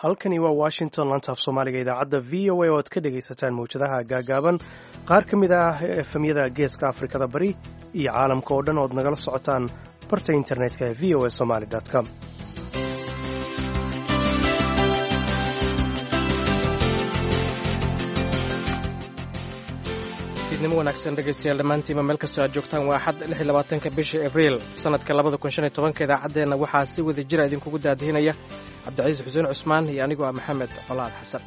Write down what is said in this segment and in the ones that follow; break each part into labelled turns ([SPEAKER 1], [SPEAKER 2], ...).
[SPEAKER 1] halkani waa washington lantaaf soomaaliga idaacadda v o a oo aad ka dhegaysataan mawjadaha gaagaaban qaar ka mid ah efemyada geeska afrikada bari iyo caalamka oo dhan ood nagala socotaan barta internetka ee v o a somaly com
[SPEAKER 2] fiidnimo wanaagsan dhegaystayaal dhammaantiinba meel kastoo aad joogtaan waa axad lix iyo labaatanka bisha abriil sannadka labada kun shan iyo tobanka idaacaddeenna waxaa si wada jira idinkugu daadihinaya cabdicasiis xuseen cusmaan iyo anigoo ah maxamed colaad xasan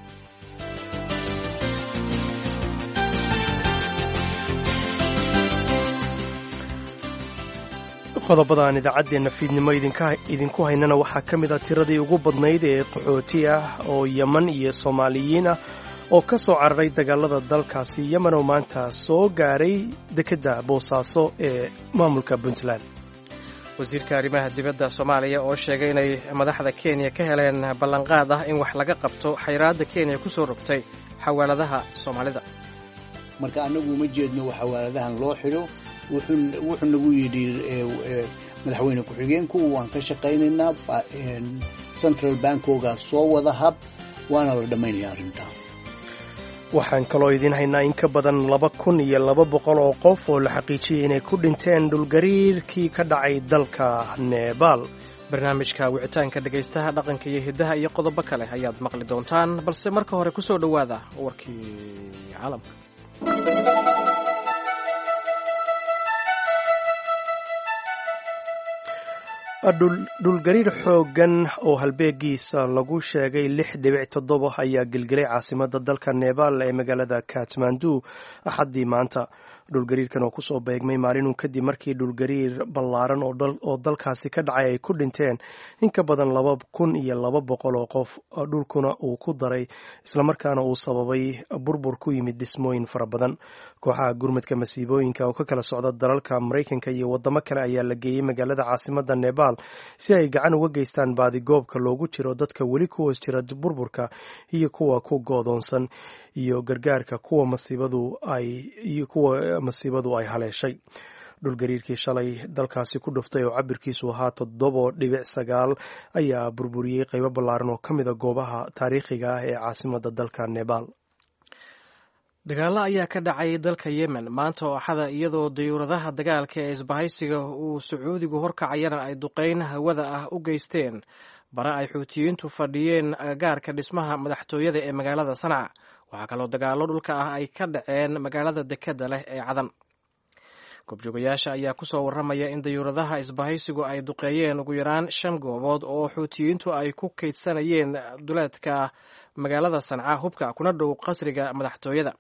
[SPEAKER 1] qodobada aan idaacaddeenna fiidnimo idinku haynana waxaa ka mid a tiradii ugu badnayd ee qaxooti ah oo yeman iyo soomaaliyiin ah oo ka soo cararay dagaalada dalkaasi yemen oo maanta soo gaaray dekedda boosaaso ee maamulka puntland
[SPEAKER 2] wasiirka arrimaha dibadda soomaaliya oo sheegay inay madaxda kenya ka heleen ballanqaad ah in wax laga qabto xayraadda kenya ku soo rogtay xawaaladaha soomaalida
[SPEAKER 3] marka annagu uma jeedno xawaaladahan loo xidho wuxuu nagu yidhi madaxweyne ku-xigeenku waan ka shaqaynaynaa central bankoga soo wada hab waana la dhammaynaya arrintaa
[SPEAKER 1] waxaan kaloo idiin haynaa in ka badan laba kun iyo laba boqol oo qof oo la xaqiijiyey inay ku dhinteen dhulgariirkii ka dhacay dalka nebaal
[SPEAKER 2] barnaamijka wicitaanka dhegaystaha dhaqanka iyo hiddaha iyo qodobo kale ayaad maqli doontaan balse marka hore ku soo dhowaada warkii caalamka
[SPEAKER 1] dhulgariir xooggan oo halbeegiisa lagu sheegay lix dhibic toddoba ayaa gelgelay caasimada dalka nebaal ee magaalada katmandu axaddii maanta dhulgariirkan oo kusoo beegmay maalinun kadib markii dhulgariir ballaaran oo dalkaasi ka dhacay ay ku dhinteen in ka badan laba kun iyo laba boqol oo qof dhulkuna uu ku daray islamarkaana uu sababay burbur ku yimid dhismooyin fara badan kooxaha gurmadka masiibooyinka oo ka kala socda dalalka maraykanka iyo wadamo kale ayaa la geeyey magaalada caasimada nebaal si ay gacan uga geystaan baadigoobka loogu jiro dadka weli ku hoos jira burburka iyo kuwa ku goodoonsan iyo gargaarka kuwa masiibadu ay iyo kuwa masiibadu ay haleeshay dhulgariirkii shalay dalkaasi ku dhuftay oo cabirkiisu ahaa toddobo dhibic sagaal ayaa burburiyey qaybo ballaaran oo ka mida goobaha taariikhiga ah ee caasimada dalka nebaal
[SPEAKER 2] dagaalo ayaa ka dhacay dalka yemen maanta oo axada iyadoo dayuuradaha dagaalka ee isbahaysiga uu sacuudigu horkacayana ay duqeyn hawada ah u geysteen bare ay xuutiyiintu fadhiyeen agagaarka dhismaha madaxtooyada ee magaalada sanca waxaa kaloo dagaallo dhulka ah ay ka dhaceen magaalada dekedda leh ee cadan goobjoogayaasha ayaa kusoo warramaya in dayuuradaha isbahaysigu ay duqeeyeen ugu yaraan shan goobood oo xuutiyiintu ay ku kaydsanayeen duleedka magaalada sanca hubka kuna dhow qasriga madaxtooyada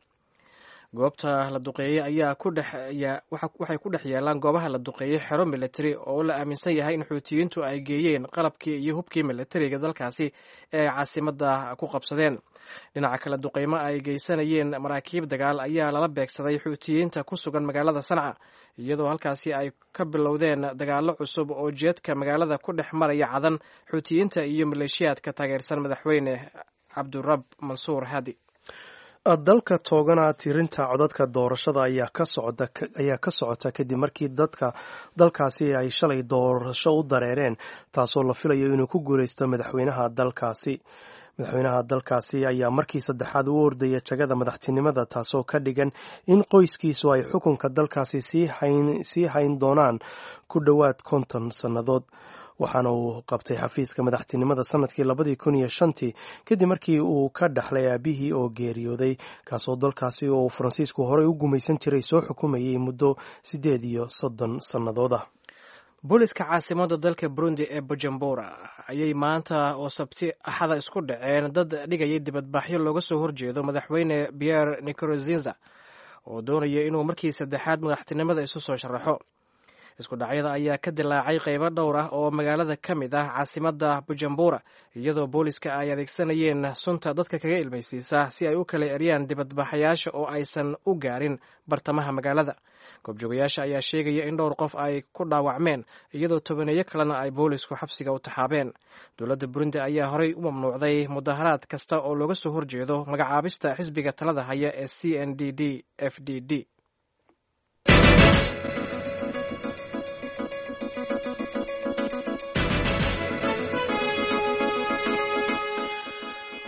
[SPEAKER 2] goobta la duqeeyey ayaa waxay ku dhex yeelaan goobaha la duqeeyey xero militari oo la aaminsan yahay in xuutiyiintu ay geeyeen qalabkii iyo hubkii militariga dalkaasi ee ay caasimada ku qabsadeen dhinaca kale duqeymo ay geysanayeen maraakiib dagaal ayaa lala beegsaday xuutiyiinta ku sugan magaalada sanca iyadoo halkaasi ay ka bilowdeen dagaallo cusub oo jeedka magaalada ku dhex maraya cadan xuutiyiinta iyo maleeshiyaadka taageersan madaxweyne cabdurab mansuur hadi
[SPEAKER 1] dalka toogana tirinta codadka doorashada ayaa ka socota kadib markii dadka dalkaasi ay shalay doorasho u dareereen taasoo la filayo inuu ku guuleysto madaxweynaha dalkaasi madaxweynaha dalkaasi ayaa markii saddexaad u ordaya jagada madaxtinimada taasoo ka dhigan in qoyskiisu ay xukunka dalkaasi sii hayn doonaan ku dhowaad konton sannadood waxaana uu qabtay xafiiska madaxtinimada sanadkii labadii kun iyo shantii kadib markii uu ka dhaxlay aabihii oo geeriyooday kaasoo dalkaasi oo uu faransiisku horey u gumaysan jiray soo xukumayay muddo siddeed iyo soddon sannadood ah
[SPEAKER 2] booliska caasimada dalka burundi ee bujumbura ayay maanta oo sabti axada isku dhaceen dad dhigayay dibadbaxyo looga soo horjeedo madaxweyne pierre nicorozinza oo doonaya inuu markii saddexaad madaxtinimada isu soo sharaxo isku dhacyada ayaa ka dilaacay qaybo dhowr ah oo magaalada ka mid ah caasimada bujumbura iyadoo booliska ay adeegsanayeen sunta dadka kaga ilmaysiisa si ay u kala eryaan dibadbaxayaasha oo aysan u gaarin bartamaha magaalada goobjoogayaasha ayaa sheegaya in dhowr qof ay ku dhaawacmeen iyadoo tobaneeyo kalena ay boolisku xabsiga u taxaabeen dowladda burundi ayaa horey u mamnuucday mudaharaad kasta oo looga soo horjeedo magacaabista xisbiga talada haya ee c n d d f d d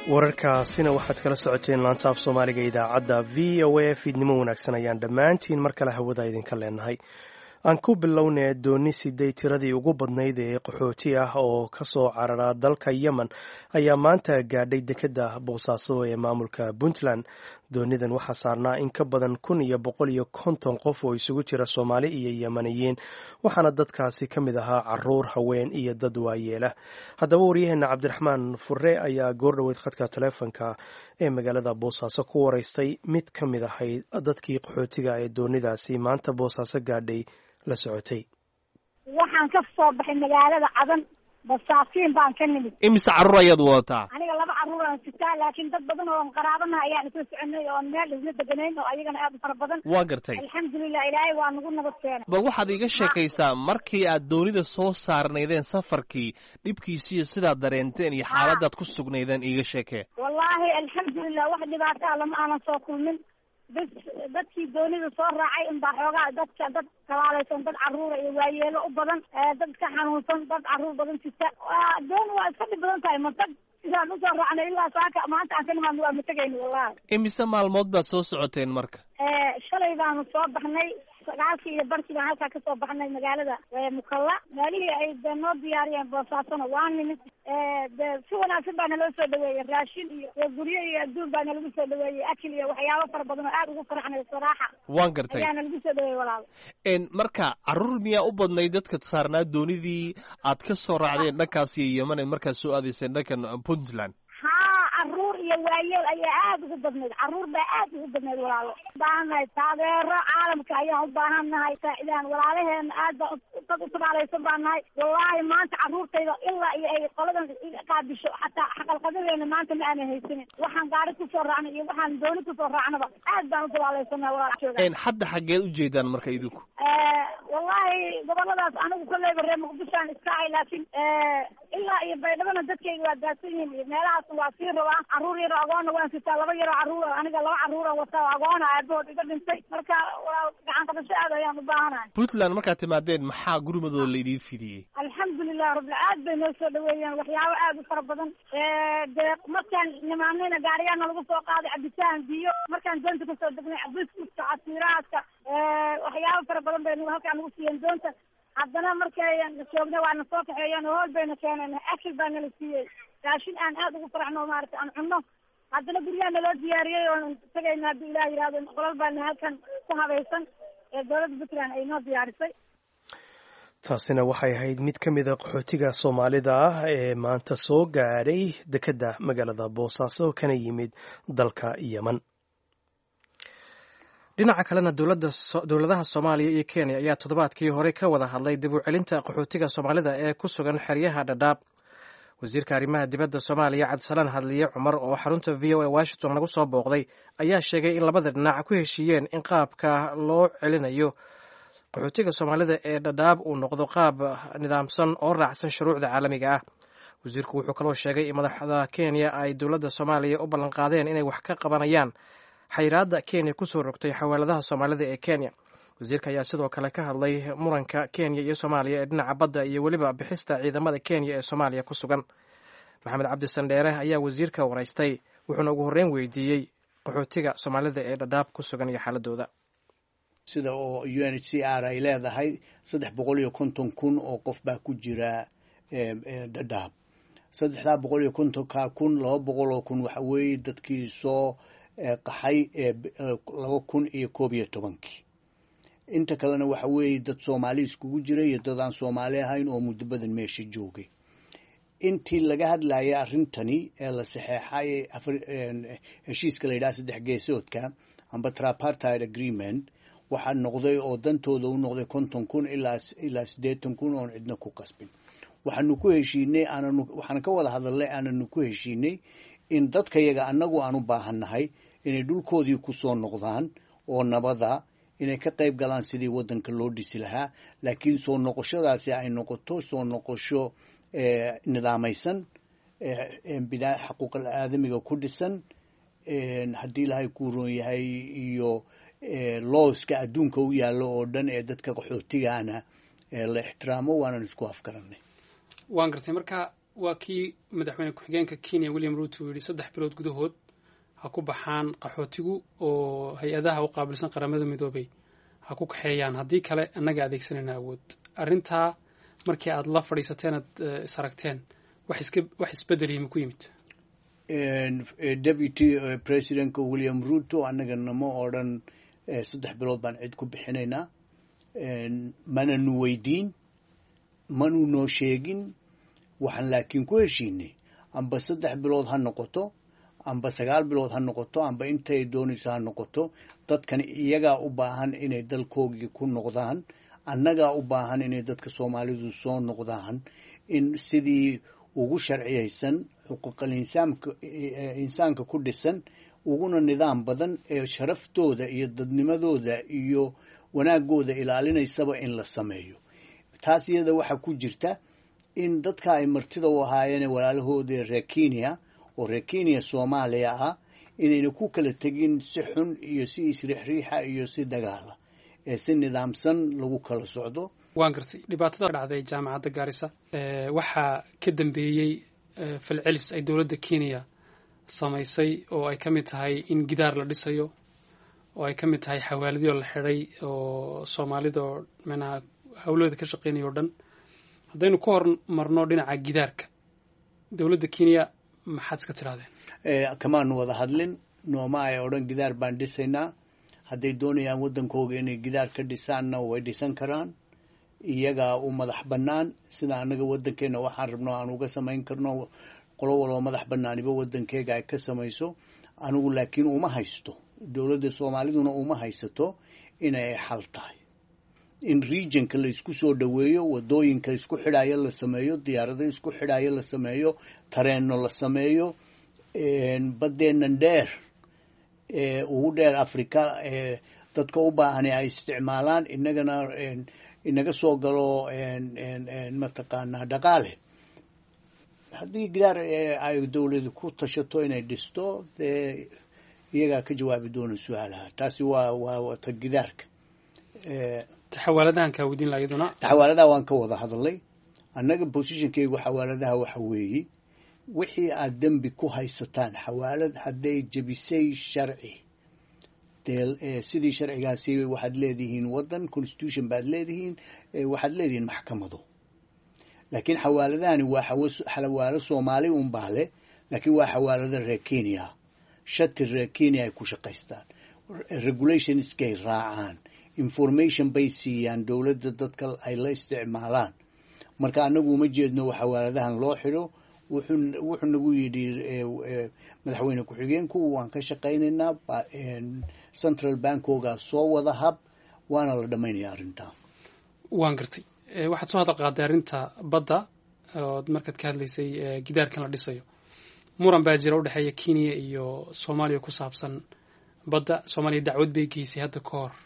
[SPEAKER 1] wararkaasina waxaad kala socoteen laanta af soomaaliga idaacadda v o a fiidnimo wanaagsan ayaan dhammaantiin mar kale hawada idinka leenahay aan ku bilownay dooni siday tiradii ugu badnayd ee qaxooti ah oo ka soo carara dalka yemen ayaa maanta gaadhay dekedda boosaaso ee maamulka puntland doonidan waxaa saarnaa in ka badan kun iyo boqol iyo konton qof oo isugu jira soomaali iyo yemaniyiin waxaana dadkaasi ka mid ahaa caruur haween iyo dad waayeela haddaba waryaheena cabdiraxmaan fure ayaa goordhoweyd khadka taleefonka ee magaalada boosaaso ku waraystay mid ka mid ahayd dadkii qaxootiga ee doonidaasi maanta boosaaso gaadhay la socotay
[SPEAKER 4] waxaan ka soo baxay magaalada cadan basaatiin baan ka nimid
[SPEAKER 5] imise carruur ayaad wadataa
[SPEAKER 4] aniga laba carruur aan sitaa laakiin dad badan oo qaraabanaha ayaan isla soconay oon meel isla deganayn oo ayagana aad u fara badan
[SPEAKER 5] waa gartay
[SPEAKER 4] alxamdulilah ilaahay waa nagu nabad keenay
[SPEAKER 5] bal waxaad iiga sheekaysaa markii aad doonida soo saarnaydeen safarkii dhibkiisiiyo sidaad dareenteen iyo xaaladaad ku sugnaydeen iiga sheekee
[SPEAKER 4] wallaahi alxamdulilah wax dhibaataa lama aanan soo kulmin bis dadkii doonida soo raacay inbaa xoogaa dadka dad kalaalaysan dad carruura iyo waayeelo u badan dad ka xanuunsan dad carruur badan sita dooni waa iska dhib badan tahay matag sidaan usoo raacnay ilaa saaka maanta aan ka nimaadno waa matagayna wallahi
[SPEAKER 5] imise maalmood baad soo socoteen marka
[SPEAKER 4] shalay baanu soo baxnay sagaalkii iyo barkii baan halkaa kasoo baxnay magaalada mukalla meelihii ay de noo diyaariyeen boosaasona waa nimid de si wanaagsan baa naloo soo dhaweeyey raashin iyo guryo iyo adduun baa nalagu soo dhaweeyey akil iyo waxyaabo fara badan oo aad ugu faraxnay saraaxa
[SPEAKER 5] waan gartay
[SPEAKER 4] ayaa nalagu soo dhaweeyey walaal
[SPEAKER 5] marka carruur miyaa u badnayd dadka saarnaa doonidii aad ka soo raacdeen dhankaas iyo yeman ee markaad soo aadayseen dhankan puntland
[SPEAKER 4] haa carruur iyo waayeel ayaa aada ugu badnayd carruur baa aad ugu badnayd walaalo ubaahannahay taageero caalamka ayaan u baahan nahay saacidaan walaalaheena aad baa dad u tabaalaysan baan nahay wallaahi maanta carruurtayda ilaa iyo ay qoladan qaabisho xataa xaqalqadadeena maanta ma aanan haysanin waxaan gaari kusoo raacnay iyo waxaan dooni kusoo raacnaba aad baan u tabaalaysannahay walaal
[SPEAKER 5] hadda xaggeed u jeedaan marka idinku
[SPEAKER 4] wallahi goboladaas anigu kolleyba reer muqdishoan iska ahay laakiin ilaa iyo baydhabana dadkayga waa daadsan yihiin iyo meelahaas waa sii rabaa carruur yaro agoonna waan sitaa laba yaro carruur aniga laba carruura wataa agoona aabahood iga dhintay marka gacan qabasho aad ayaan u baahanahay
[SPEAKER 5] puntland markaad timaadeen maxaa gurmadooda laidiin fidiyey
[SPEAKER 4] alxamdulilah rabbil aad bay noo soo dhaweeyeen waxyaabo aad u fara badan dee markaan nimaanayna gaariyaana lagu soo qaaday cabitaan biyo markaan doonta kasoo degnay biskutka casiiraadka waxyaabo fara badan bay halkaa nagu siiyeen doonta haddana markay joogna waana soo kaxeeyeen oo hool bayna keeneen akil baa nala siiyey raashin aan aad ugu farxno maarata aan cunno haddana guryaha naloo diyaariyey oon tagayna haddii ilaah yihahdo qolal baana halkan ku habaysan ee dowladda puntland ay noo diyaarisay
[SPEAKER 1] taasina waxay ahayd mid ka mida qaxootiga soomaalida ah ee maanta soo gaadhay dekedda magaalada boosaaso kana yimid dalka yemen
[SPEAKER 2] dhinaca kalena dowladaha soomaaliya iyo kenya ayaa toddobaadkii hore ka wada hadlay dib u celinta qaxootiga soomaalida ee ku sugan xeryaha dhadhaab wasiirka arrimaha dibadda soomaaliya cabdisalaan hadliye cumar oo xarunta v o a washington lagu soo booqday ayaa sheegay in labada dhinac ku heshiiyeen in qaabka loo celinayo qaxootiga soomaalida ee dhadhaab uu noqdo qaab nidaamsan oo raacsan shuruucda caalamiga ah wasiirku wuxuu kaloo sheegay in madaxda kenya ay dowladda soomaaliya u ballanqaadeen inay wax ka qabanayaan xayiraadda kenya kusoo rogtay xawaaladaha soomaalida ee kenya wasiirka ayaa sidoo kale ka hadlay muranka kenya iyo soomaaliya ee dhinaca badda iyo weliba bixista ciidamada kenya ee soomaaliya ku sugan maxamed cabdi sandheere ayaa wasiirka waraystay wuxuuna ugu horreyn weydiiyey qaxootiga soomaalida ee dhadhaab ku sugan iyo xaaladooda
[SPEAKER 3] sida oo u n h c r ay leedahay saddex boqol iyo konton kun oo qof baa ku jira dhadhaab saddexdaa boqol iyo kontonka kun laba boqol oo kun waxa weeye dadkii soo qaxay laba kun iyo koob iyo tobankii inta kalena waxa weeye dad soomaali iskugu jira iyo dad aan soomaali ahayn oo muddo badan meesha joogay intii laga hadlayay arrintani ee la saxeexay heshiiska la yidhaha saddex geesoodka amba trapartide agreement waxaa noqday oo dantooda u noqday konton kun ilaa ilaa siddeetan kun oon cidna ku qasbin waxaanu ku heshiinay aananu waxaan ka wada hadalnay aananu ku heshiinay in dadkayaga annagu aan u baahannahay inay dhulkoodii ku soo noqdaan oo nabada inay ka qayb galaan sidii waddanka loo dhisi lahaa laakiin soo noqoshadaasi ay noqoto soo noqosho nidaamaysan bidaa xaquuqal aadamiga ku dhisan haddii ilaahay kuu roon yahay iyo looska adduunka u yaallo oo dhan ee dadka qaxootigaana la ixtiraamo waanan isku afgaranay
[SPEAKER 6] waan gartay marka waa kii madaxweyne ku-xigeenka kenya william ruto uu yidhi saddex bilood gudahood ha ku baxaan qaxootigu oo hay-adaha u qaabilsan qaramada midoobay ha ku kaxeeyaan haddii kale annaga adeegsanayna awood arrintaa markii aad la fadhiisateen aad is aragteen wax iska wax isbedeliyi ma ku yimid
[SPEAKER 3] deputy presidentka william ruto annagana ma odhan saddex bilood baan cid ku bixinaynaa mananu weydiin manu noo sheegin waxaan laakiin ku heshiinay amba saddex bilood ha noqoto amba sagaal bilood ha noqoto amba intay doonayso ha noqoto dadkan iyagaa u baahan inay dalkoogii ku noqdaan annagaa u baahan inay dadka soomaalidu soo noqdaan in sidii ugu sharciyaysan xuquuqal insaamka insaanka ku dhisan uguna nidaam badan ee sharaftooda iyo dadnimadooda iyo wanaagooda ilaalinaysaba in la sameeyo taas iyada waxaa ku jirta in dadka ay martida u ahaayeen walaalahooda reer kenya oo reer kenya soomaaliya ah inayna ku kala tegin si xun iyo si isriixriixa iyo si dagaala ee si nidaamsan lagu kala socdo
[SPEAKER 6] waan gartay dhibaatada dhacday jaamacadda gaarisa waxaa ka dambeeyey falcelis ay dowladda kenya samaysay oo ay ka mid tahay in gidaar la dhisayo oo ay ka mid tahay xawaaladyo la xidhay oo soomaalida oo manaha hawlahooda ka shaqeynaya o dhan haddaynu ka hor marno dhinaca gidaarka dowladda kenya maxaad iska tidhahdeen
[SPEAKER 3] kamaanu wada hadlin nooma ay odhan gidaar baan dhisaynaa hadday doonayaan waddankooga inay gidaar ka dhisaanna way dhisan karaan iyagaa u madax bannaan sida annaga waddankeenna waxaan rabno aan uga samayn karno qolo walba madax bannaaniba waddankeega ay ka samayso anigu laakiin uma haysto dowladda soomaaliduna uma haysato inay xal tahay in regionka la isku soo dhoweeyo wadooyinka isku xidhaayo la sameeyo diyaarado isku xidhaayo la sameeyo tareenno la sameeyo baddeennan dheer ugu dheer africa dadka u baahani ay isticmaalaan inagana inaga soo galo mataqaanaa dhaqaale haddii gidaar ay dowladu ku tashato inay dhisto dee iyagaa ka jawaabi doona su-aalaha taasi waa waa ta gidaarka
[SPEAKER 6] xawaaladahan kaa weydiin laha iyaduna
[SPEAKER 3] xawaaladaha waan ka wada hadalnay annaga positionkeygu xawaaladaha waxa weeye wixii aad dembi ku haysataan xawaalad hadday jebisay sharci dee sidii sharcigaasi waxaad leedihiin waddan constitution baad leedihiin waxaad leedihiin maxkamado laakiin xawaaladahani waa xawaalo soomaali un baa leh laakiin waa xawaalada reer kenya shati reer kenya ay ku shaqaystaan regulationskay raacaan information bay siiyaan dowladda dadka ay la isticmaalaan marka annagu uma jeedno xawaaladahan loo xidho wuxuu nagu yidhi madaxweyne ku-xigeenku waan ka shaqaynaynaa central bankoga soo wada hab waana la dhammaynaya arrintaa
[SPEAKER 6] waan gartay waxaad soo hadal qaaday arrinta badda ood markaad ka hadlaysay gidaarkan la dhisayo muran baa jira udhexeeya kenya iyo soomaaliya ku saabsan badda soomaaliya dacwad bay geysay hadda ka hor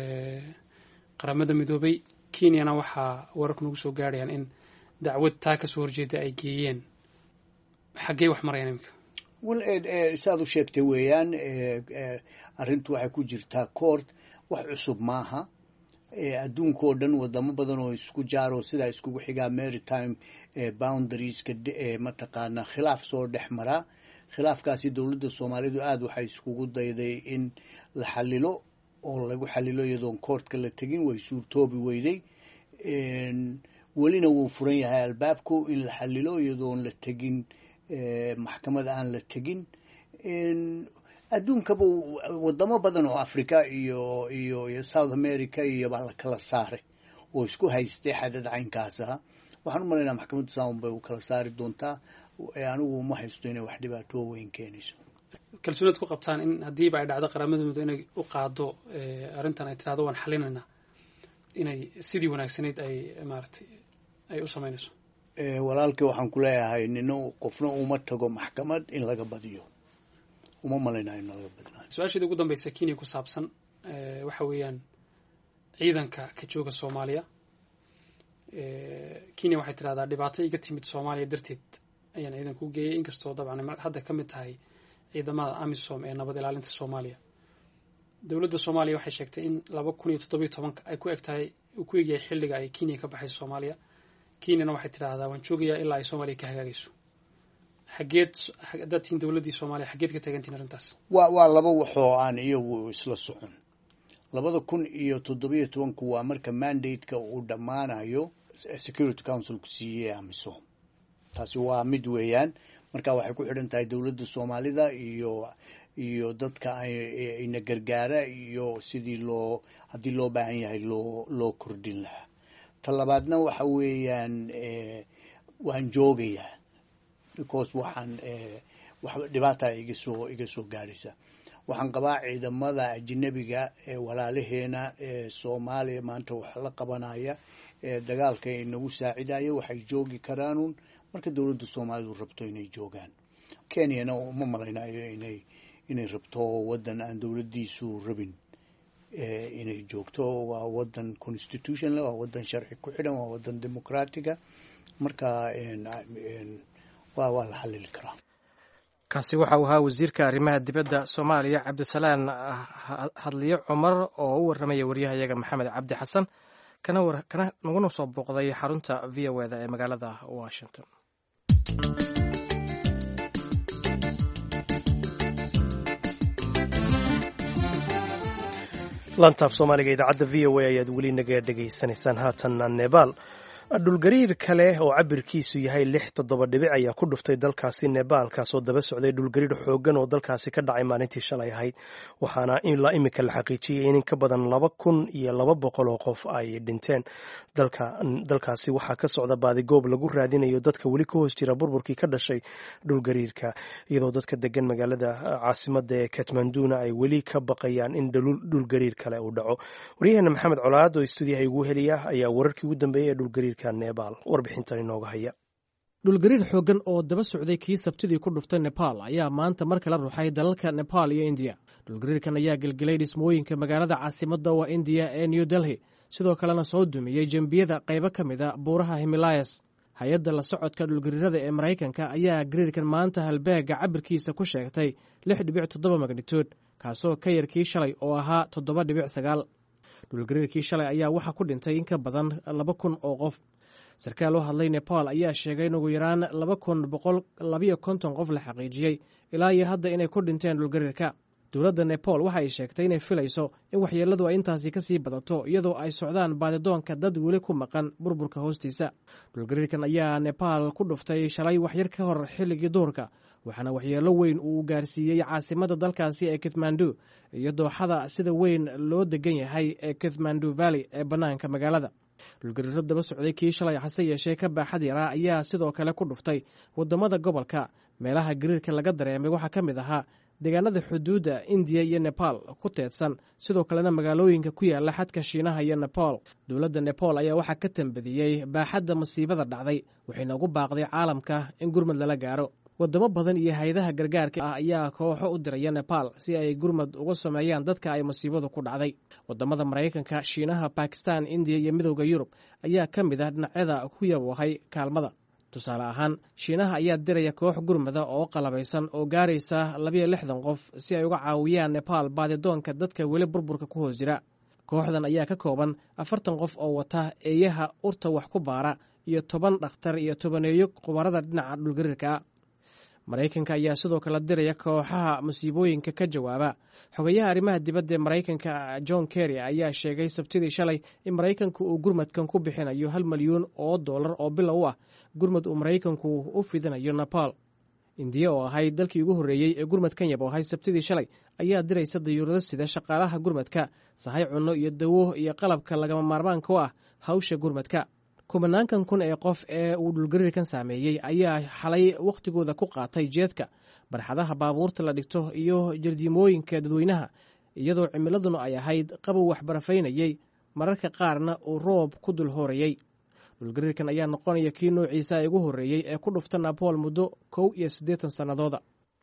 [SPEAKER 6] qaramada midoobay kenyana waxaa wararku nagu soo gaadhayaan in dacwad taa kasoo horjeeda ay geeyeen xaggey wax marayaan iminka
[SPEAKER 3] wel saad u sheegtay weeyaan arrintu waxay ku jirtaa court wax cusub maaha adduunka oo dhan wadamo badan oo isku jaaro sidaa iskugu xigaa maritime boundarieska mataqaanaa khilaaf soo dhex maraa khilaafkaasi dowladda soomaalidu aada waxay iskugu dayday in la xalilo oo lagu xalilo iyadoon koortka la tegin way suurtoobi weyday welina wuu furan yahay albaabku in la xalilo iyadoon la tegin maxkamad aan la tegin adduunkaba wadamo badan oo africa iyo iyo iyo south america iyo baa la kala saaray oo isku haystay xadad caynkaasa waxaan u malaynaa maxkamadda sound bay u kala saari doontaa anigu uma haysto inay wax dhibaatoo weyn keenayso
[SPEAKER 6] kalsoonad ku qabtaan in haddiiba ay dhacdo qaramada mido inay u qaado arrintan ay tirahdo waan xalinaynaa inay sidii wanaagsanayd ay maaragtay ay u samaynayso
[SPEAKER 3] walaalkii waxaan ku leeyahay nino qofna uma tago maxkamad in laga badiyo uma malaynayo in laga badinayo
[SPEAKER 6] su-aasheeda ugu dambeysa kenya ku saabsan waxa weeyaan ciidanka ka jooga soomaaliya kenya waxay tidhahdaa dhibaato iga timid soomaaliya darteed ayaan ciidanka u geeyay inkastoo dabcan hadda ka mid tahay ciidamada amisom ee nabad ilaalinta soomaaliya dowladda soomaaliya waxay sheegtay in laba kun iyo toddobiyo tobanka ay ku eg tahay uu ku egyahay xilliga ay kenya ka baxayso soomaaliya kenyana waxay tidhaahdaa waan joogayaa ilaa ay soomaaliya ka hagaagayso xageed haddaad tihiin dowladdii soomaaliya xageed ka taagantihin arrintaas
[SPEAKER 3] waa waa laba waxoo aan iyagu isla socon labada kun iyo toddobiyo tobanku waa marka mandate-ka uu dhammaanayo security councilku siiyey amisom taasi waa mid weeyaan marka waxay ku xidhan tahay dowladda soomaalida iyo iyo dadka ina gargaara iyo sidii loo haddii loo baahan yahay loo loo kordhin lahaa ta labaadna waxa weeyaan waan joogayaa because waxaan wax dhibaata iga soo iga soo gaadhaysa waxaan qabaa ciidamada ajnabiga ee walaalaheena ee soomaaliya maanta wax la qabanaya ee dagaalka inagu saacidaya waxay joogi karaanun marka dowladda soomaalidu rabto inay joogaan kenyana uma malaynayo inay inay rabto waddan aan dowladdiisu rabin inay joogto waa waddan constitutionl waa waddan sharci ku xidhan waa waddan dimucraatiga marka waa waa la xalili karaa
[SPEAKER 2] kaasi waxa uu ahaa wasiirka arrimaha dibadda soomaaliya cabdisalaan hadliyo cumar oo u warramaya waryahayaga maxamed cabdi xasan kana naguna soo booqday xarunta v o eda ee magaalada washington
[SPEAKER 1] lantaaf soomaaliga idaacadda v o a ayaad weli naga dhegaysanaysaan haatanna nebaal dhulgariir kale oo cabirkiisu yahay lix toddoba dhibic ayaa ku dhuftay dalkaasi nebaal kaasoo daba socday dhulgariir xoogan oo dalkaasi ka dhacay maalintii shalay ahayd waxaana ilaa imika la xaqiijiyey in in ka badan laba kun iyo laba boqol oo qof ay dhinteen dalkaasi waxaa ka socda baadigoob lagu raadinayo dadka weli ka hoos jira burburkii ka dhashay dhulgariirka iyadoo dadka degan magaalada caasimada ee katmanduna ay weli ka baqayaan in dhulgariir kale uu dhaco waryaheena maxamed colaad oo stuudiyaha igu heliya ayaa wararkii ugu dambeeyey ee dhulgariirka
[SPEAKER 2] dhulgariir xooggan oo daba socday kii sabtidii ku dhuftay nebaal ayaa maanta mar kala ruxay dalalka nebaal iyo indiya dhulgariirkan ayaa gelgelay dhismooyinka magaalada caasimadda waa indiya ee new delhi sidoo kalena soo dumiyey jembiyada qaybo ka mid a buuraha himilayas hay-adda la socodka dhulgariirada ee maraykanka ayaa gariirkan maanta halbeega cabirkiisa ku sheegtay lix dhibic toddoba magnituud kaasoo ka yar kii shalay oo ahaa toddoba dhibic sagaal dhulgariirkii shalay ayaa waxaa ku dhintay in ka badan laba kun oo qof sarkaal u hadlay nepal ayaa sheegay in ugu yaraan laba kun boqol labayo konton qof la xaqiijiyey ilaa iyo hadda inay ku dhinteen dhulgariirka dowladda nepal waxa ay sheegtay inay filayso in waxyeelladu ay intaasi kasii badato iyadoo ay socdaan baadidoonka dad weli ku maqan burburka hoostiisa dhulgariirkan ayaa nebaal ku dhuftay shalay waxyar ka hor xilligii duurka waxaana waxyeello weyn uu gaarsiiyey caasimadda dalkaasi ee kathmandu iyo dooxada sida weyn loo degan yahay ee kathmandu valley ee bannaanka magaalada dhulgariiro daba socday kii shalay hase yeeshee ka baaxad yaraa ayaa sidoo kale ku dhuftay waddamada gobolka meelaha gariirka laga dareemay waxaa ka mid ahaa deegaanada xuduudda indiya iyo nebaal ku teedsan sidoo kalena magaalooyinka ku yaala xadka shiinaha iyo nepal dowladda nepal ayaa waxaa ka tambadiyey baaxadda masiibada dhacday waxayna ugu baaqday caalamka in gurmad lala gaaro wadamo badan iyo hay-adaha gargaarka ah ayaa kooxo u diraya nepal si ay gurmad uga sameeyaan dadka ay masiibadu ku dhacday wadamada maraykanka shiinaha bakistan indiya iyo midowda yurub ayaa ka mid ah dhinacyada ku yaboohay kaalmada tusaale ahaan shiinaha ayaa diraya koox gurmada oo qalabaysan oo gaaraysa labayo lixdan qof si ay uga caawiyaan nepal baadidoonka dadka weli burburka ku hoos jira kooxdan ayaa ka kooban afartan qof oo wata eeyaha urta wax ku baara iyo toban dhakhtar iyo tobaneeyo khubarada dhinaca dhulgariirka maraykanka ayaa sidoo kale diraya kooxaha masiibooyinka ka jawaaba xogayaha arrimaha dibadda ee maraykanka john kerry ayaa sheegay sabtidii shalay in maraykanku uu gurmadkan ku bixinayo hal milyuun oo dollar oo bilow u ah gurmad uu maraykanku u fidinayo nepal indiya oo ahayd dalkii ugu horreeyey ee gurmadkan yaboohay sabtidii shalay ayaa diraysa dayuurado sida shaqaalaha gurmadka sahay cunno iyo dawo iyo qalabka lagama maarmaanka u ah hawsha gurmadka kumanaankan kun ee qof ee uu dhulgariirkan saameeyey ayaa xalay wakhtigooda ku qaatay jeedka barxadaha baabuurta la dhigto iyo jardiimooyinka dadweynaha iyadoo cimiladuna ay ahayd qabow waxbarafaynayey mararka qaarna uu roob ku dul hoorayey dhulgariirkan ayaa noqonaya kii noociisa ugu horreeyey ee ku dhufta nabool muddo kow iyo siddeetan sannadooda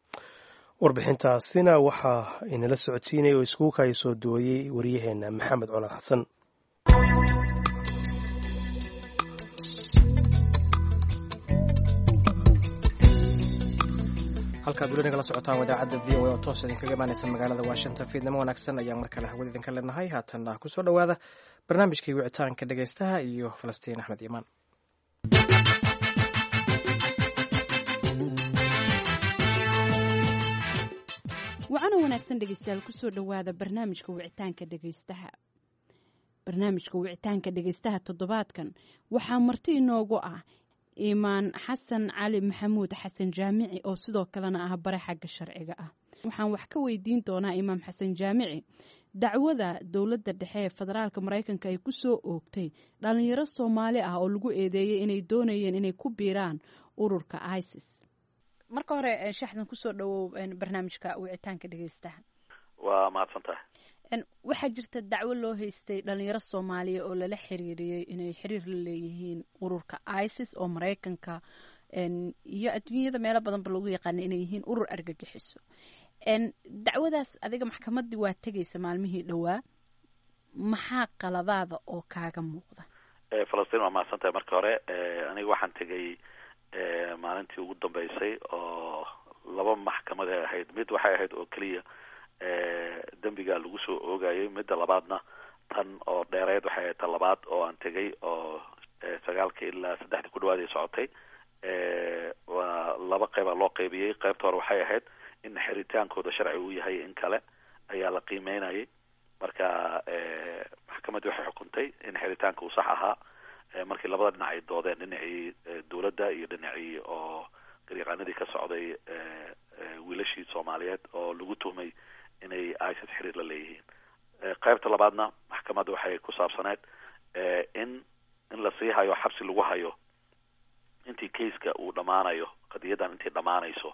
[SPEAKER 1] warbixintaasina waxaa inala socodsiinaya oo iskugu kaya soo duwayey waryaheena maxamed colaad xasan
[SPEAKER 2] halkaad weli nagala socotaan wadaacadda v o a oo toos idinkaga imaanaysa magaalada washington fiidnimo wanaagsan ayaan mar kale hawada idinka leenahay haatanna kusoo dhowaada barnaamijkii wicitaanka dhegaystaha iyo falastiin axmed iimaan
[SPEAKER 7] wacana wanaagsan dhegeystayaal kusoo dhowaada barnaamijka wicitaanka dhegeystaha barnaamijka wicitaanka dhegeystaha toddobaadkan waxaa marti inoogu ah imaan xasan cali maxamuud xasan jaamici oo sidoo kalena ah bare xagga sharciga ah waxaan wax ka weydiin doonaa imaam xasan jaamici dacwada dowladda dhexe ee federaalka maraykanka ay kusoo oogtay dhalinyaro soomaali ah oo lagu eedeeyey inay doonayeen inay ku biiraan ururka isis marka hore shaxdan kusoo dhawow barnaamijka wicitaanka dhegeystaha
[SPEAKER 8] waa mahadsan tahay
[SPEAKER 7] waxaa jirta dacwo loo haystay dhalinyaro soomaaliya oo lala xiriiriyey inay xiriir la leeyihiin ururka isis oo maraykanka iyo adduunyada meelo badanba lagu yaqaana inay yihiin urur argagixiso dacwadaas adiga maxkamadii waa tegaysa maalmihii dhowaa maxaa qaladaada oo kaaga muuqda
[SPEAKER 8] falastiin waa mahadsan tahay marka hore aniga waxaan tegay maalintii ugu dambeysay oo laba maxkamad ay ahayd mid waxay ahayd oo keliya dembiga lagu soo oogayay midda labaadna tan oo dheereed waxay ahayd tan labaad oo aan tegay oo sagaalka ilaa saddexdii ku dhawaad ay socotay waa laba qeyba loo qeybiyey qeybta hore waxay ahayd in xiritaankooda sharci uu yahay in kale ayaa la qiimeynayay marka maxkamaddii waxay xukuntay in xiritaanka uu sax ahaa markii labada dhinac ay doodeen dhinacii dowladda iyo dhinacii oo garyaqaanadii ka socday wiilashii soomaaliyeed oo lagu tuhmay inay isis xiriir la leeyihiin qaybta labaadna maxkamadda waxay ku saabsaneed in in lasii hayo xabsi lagu hayo intii kaiska uu dhammaanayo qadiyadan intay dhammaanayso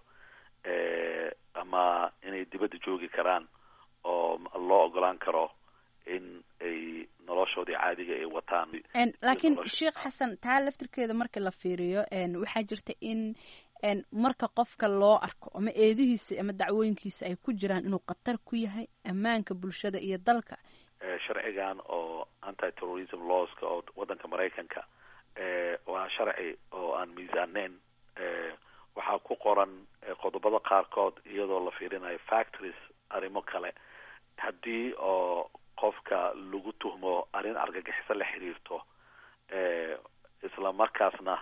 [SPEAKER 8] ama inay dibadda joogi karaan oo loo ogolaan karo in ay noloshoodii caadiga ay wataan
[SPEAKER 7] laakiin sheekh xasan taa laftirkeeda marka la fiiriyo waxaa jirta in marka qofka loo arko ama eedihiisa ama dacwooyinkiisa ay ku jiraan inuu khatar ku yahay ammaanka bulshada iyo dalka
[SPEAKER 8] sharcigan oo anti terrorism lawska oo waddanka maraykanka waa sharci oo aan miisaaneyn waxaa ku qoran qodobada qaarkood iyadoo la fiirinayo factories arrimo kale haddii oo qofka lagu tuhmo arrin argagixiso la xiriirto isla markaasna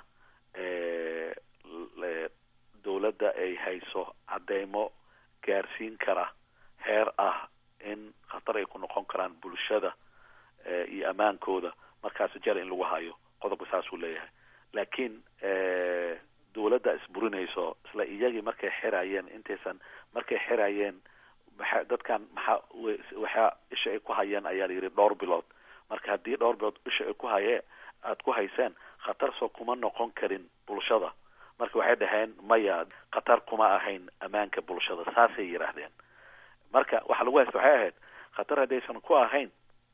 [SPEAKER 8] dowladda ay hayso cadeymo gaarsiin kara heer ah in khatar ay ku noqon karaan bulshada iyo ammaankooda markaas jel in lagu hayo qodobka saasuu leeyahay laakiin dowladda isburinayso isla iyagii markay xirayeen intaysan markay xirayeen maxa dadkan maxaa waxaa isha ay ku hayeen ayaa la yidhi dhowr bilood marka haddii dhowr bilood isha ay ku haye aada ku hayseen khatar soo kuma noqon karin bulshada marka waxay dhaheen maya khatar kuma ahayn ammaanka bulshada saasay yidhaahdeen marka waxa lagu haysta waxay ahayd khatar haddaysan ku ahayn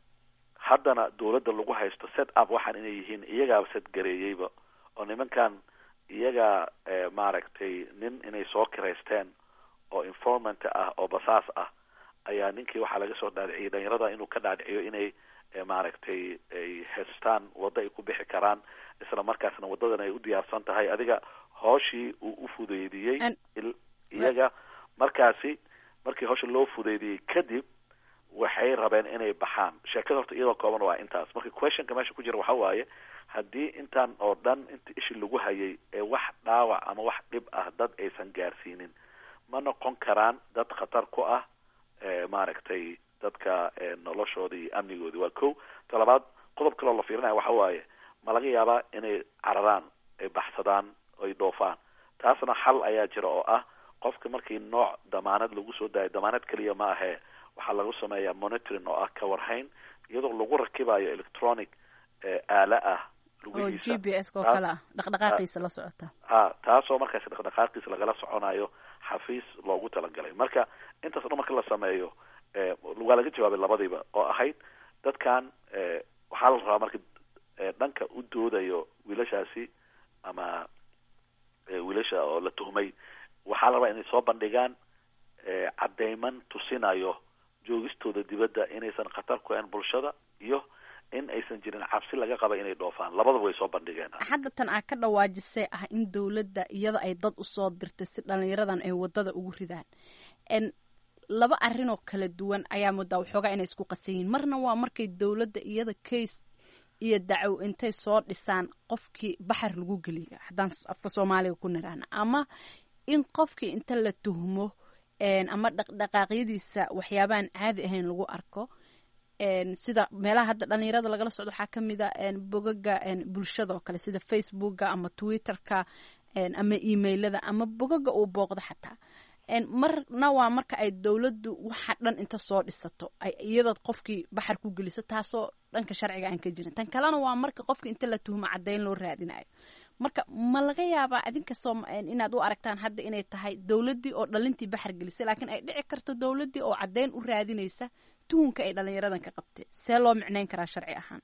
[SPEAKER 8] haddana dowladda lagu haysto set up waxaan inay yihiin iyagaaba set gareeyeyba oo nimankan iyagaa maaragtay nin inay soo kiraysteen oo informant ah oo basaas ah ayaa ninkii waxaa laga soo dhaadhiciyay dhalinyarada inuu ka dhaadhiciyo inay maaragtay ay haystaan waddo ay ku bixi karaan isla markaasna waddadan ay u diyaarsan tahay adiga hooshii uu u fudeydiyey iyaga markaasi markii howsha loo fudeydiyey kadib waxay rabeen inay baxaan sheekada horta iyadoo kooban waa intaas marka questionka meesha ku jira waxa waaye haddii intaan oo dhan inta ishi lagu hayay ee wax dhaawac ama wax dhib ah dad aysan gaarsiinin ma noqon karaan dad khatar ku ah maaragtay dadka noloshoodii iyo amnigoodii waa ko ta labaad qodob kaloo la fiirinaya waxa waaye ma laga yaabaa inay cararaan ay baxsadaan ay dhoofaan taasna xal ayaa jira oo ah qofka markii nooc damaanad lagu soo daayo damaanad keliya ma ahee waxaa lagu sameeyaa monitoring oo ah kawarhayn iyadoo lagu rakibayo electronic aala ah
[SPEAKER 7] oo g b s oo kale ah dhaqdhaqaaqiisa la socota
[SPEAKER 8] ha taasoo markaas dhaqdhaqaaqiisa lagala soconayo xafiis loogu talagalay marka intaas o dhan marka la sameeyo waa laga jawaabay labadiiba oo ahayd dadkan waxaa la rabaa marka dhanka u doodayo wiilashaasi ama wiilasha oo la tuhmay waxaa la rabaa inay soo bandhigaan cadeyman tusinayo joogistooda dibadda inaysan khatar ku ahayn bulshada iyo in aysan jirin cabsi laga qaba inay dhoofaan labadaba way soo bandhigeen
[SPEAKER 7] hadda tan aa ka dhawaajisay ah in dowladda iyada ay dad usoo dirtay si dhalinyaradan ay wadada ugu ridaan laba arrin oo kala duwan ayaa moodaa waxoogaa inay isku qasan yihiin marna waa markay dowladda iyada case iyo dacow intay soo dhisaan qofkii baxar lagu geliyo haddaan afka soomaaliga ku niraahna ama in qofkii inta la tuhmo ama dhaqdhaqaaqyadiisa waxyaabaan caadi ahayn lagu arko sida meelaha hadda dhalinyarada lagala socdo waxaa ka mid a bogaga bulshada oo kale sida facebooka ama twitterka ama emailada ama bogaga uu booqdo xataa marna waa marka ay dowladdu waxa dhan inta soo dhisato ay iyadaad qofkii baxar ku geliso taasoo dhanka sharciga aan ka jirin tan kalena waa marka qofka inta la tuhmo caddayn loo raadinayo marka ma laga yaabaa idinka soo inaad u aragtaan hadda inay tahay dowladdii oo dhalintii baxar gelisay laakiin ay dhici karto dowladdii oo caddayn u raadinaysa tuhunka ay dhalinyaradan ka qabtee see loo micnayn karaa sharci ahaan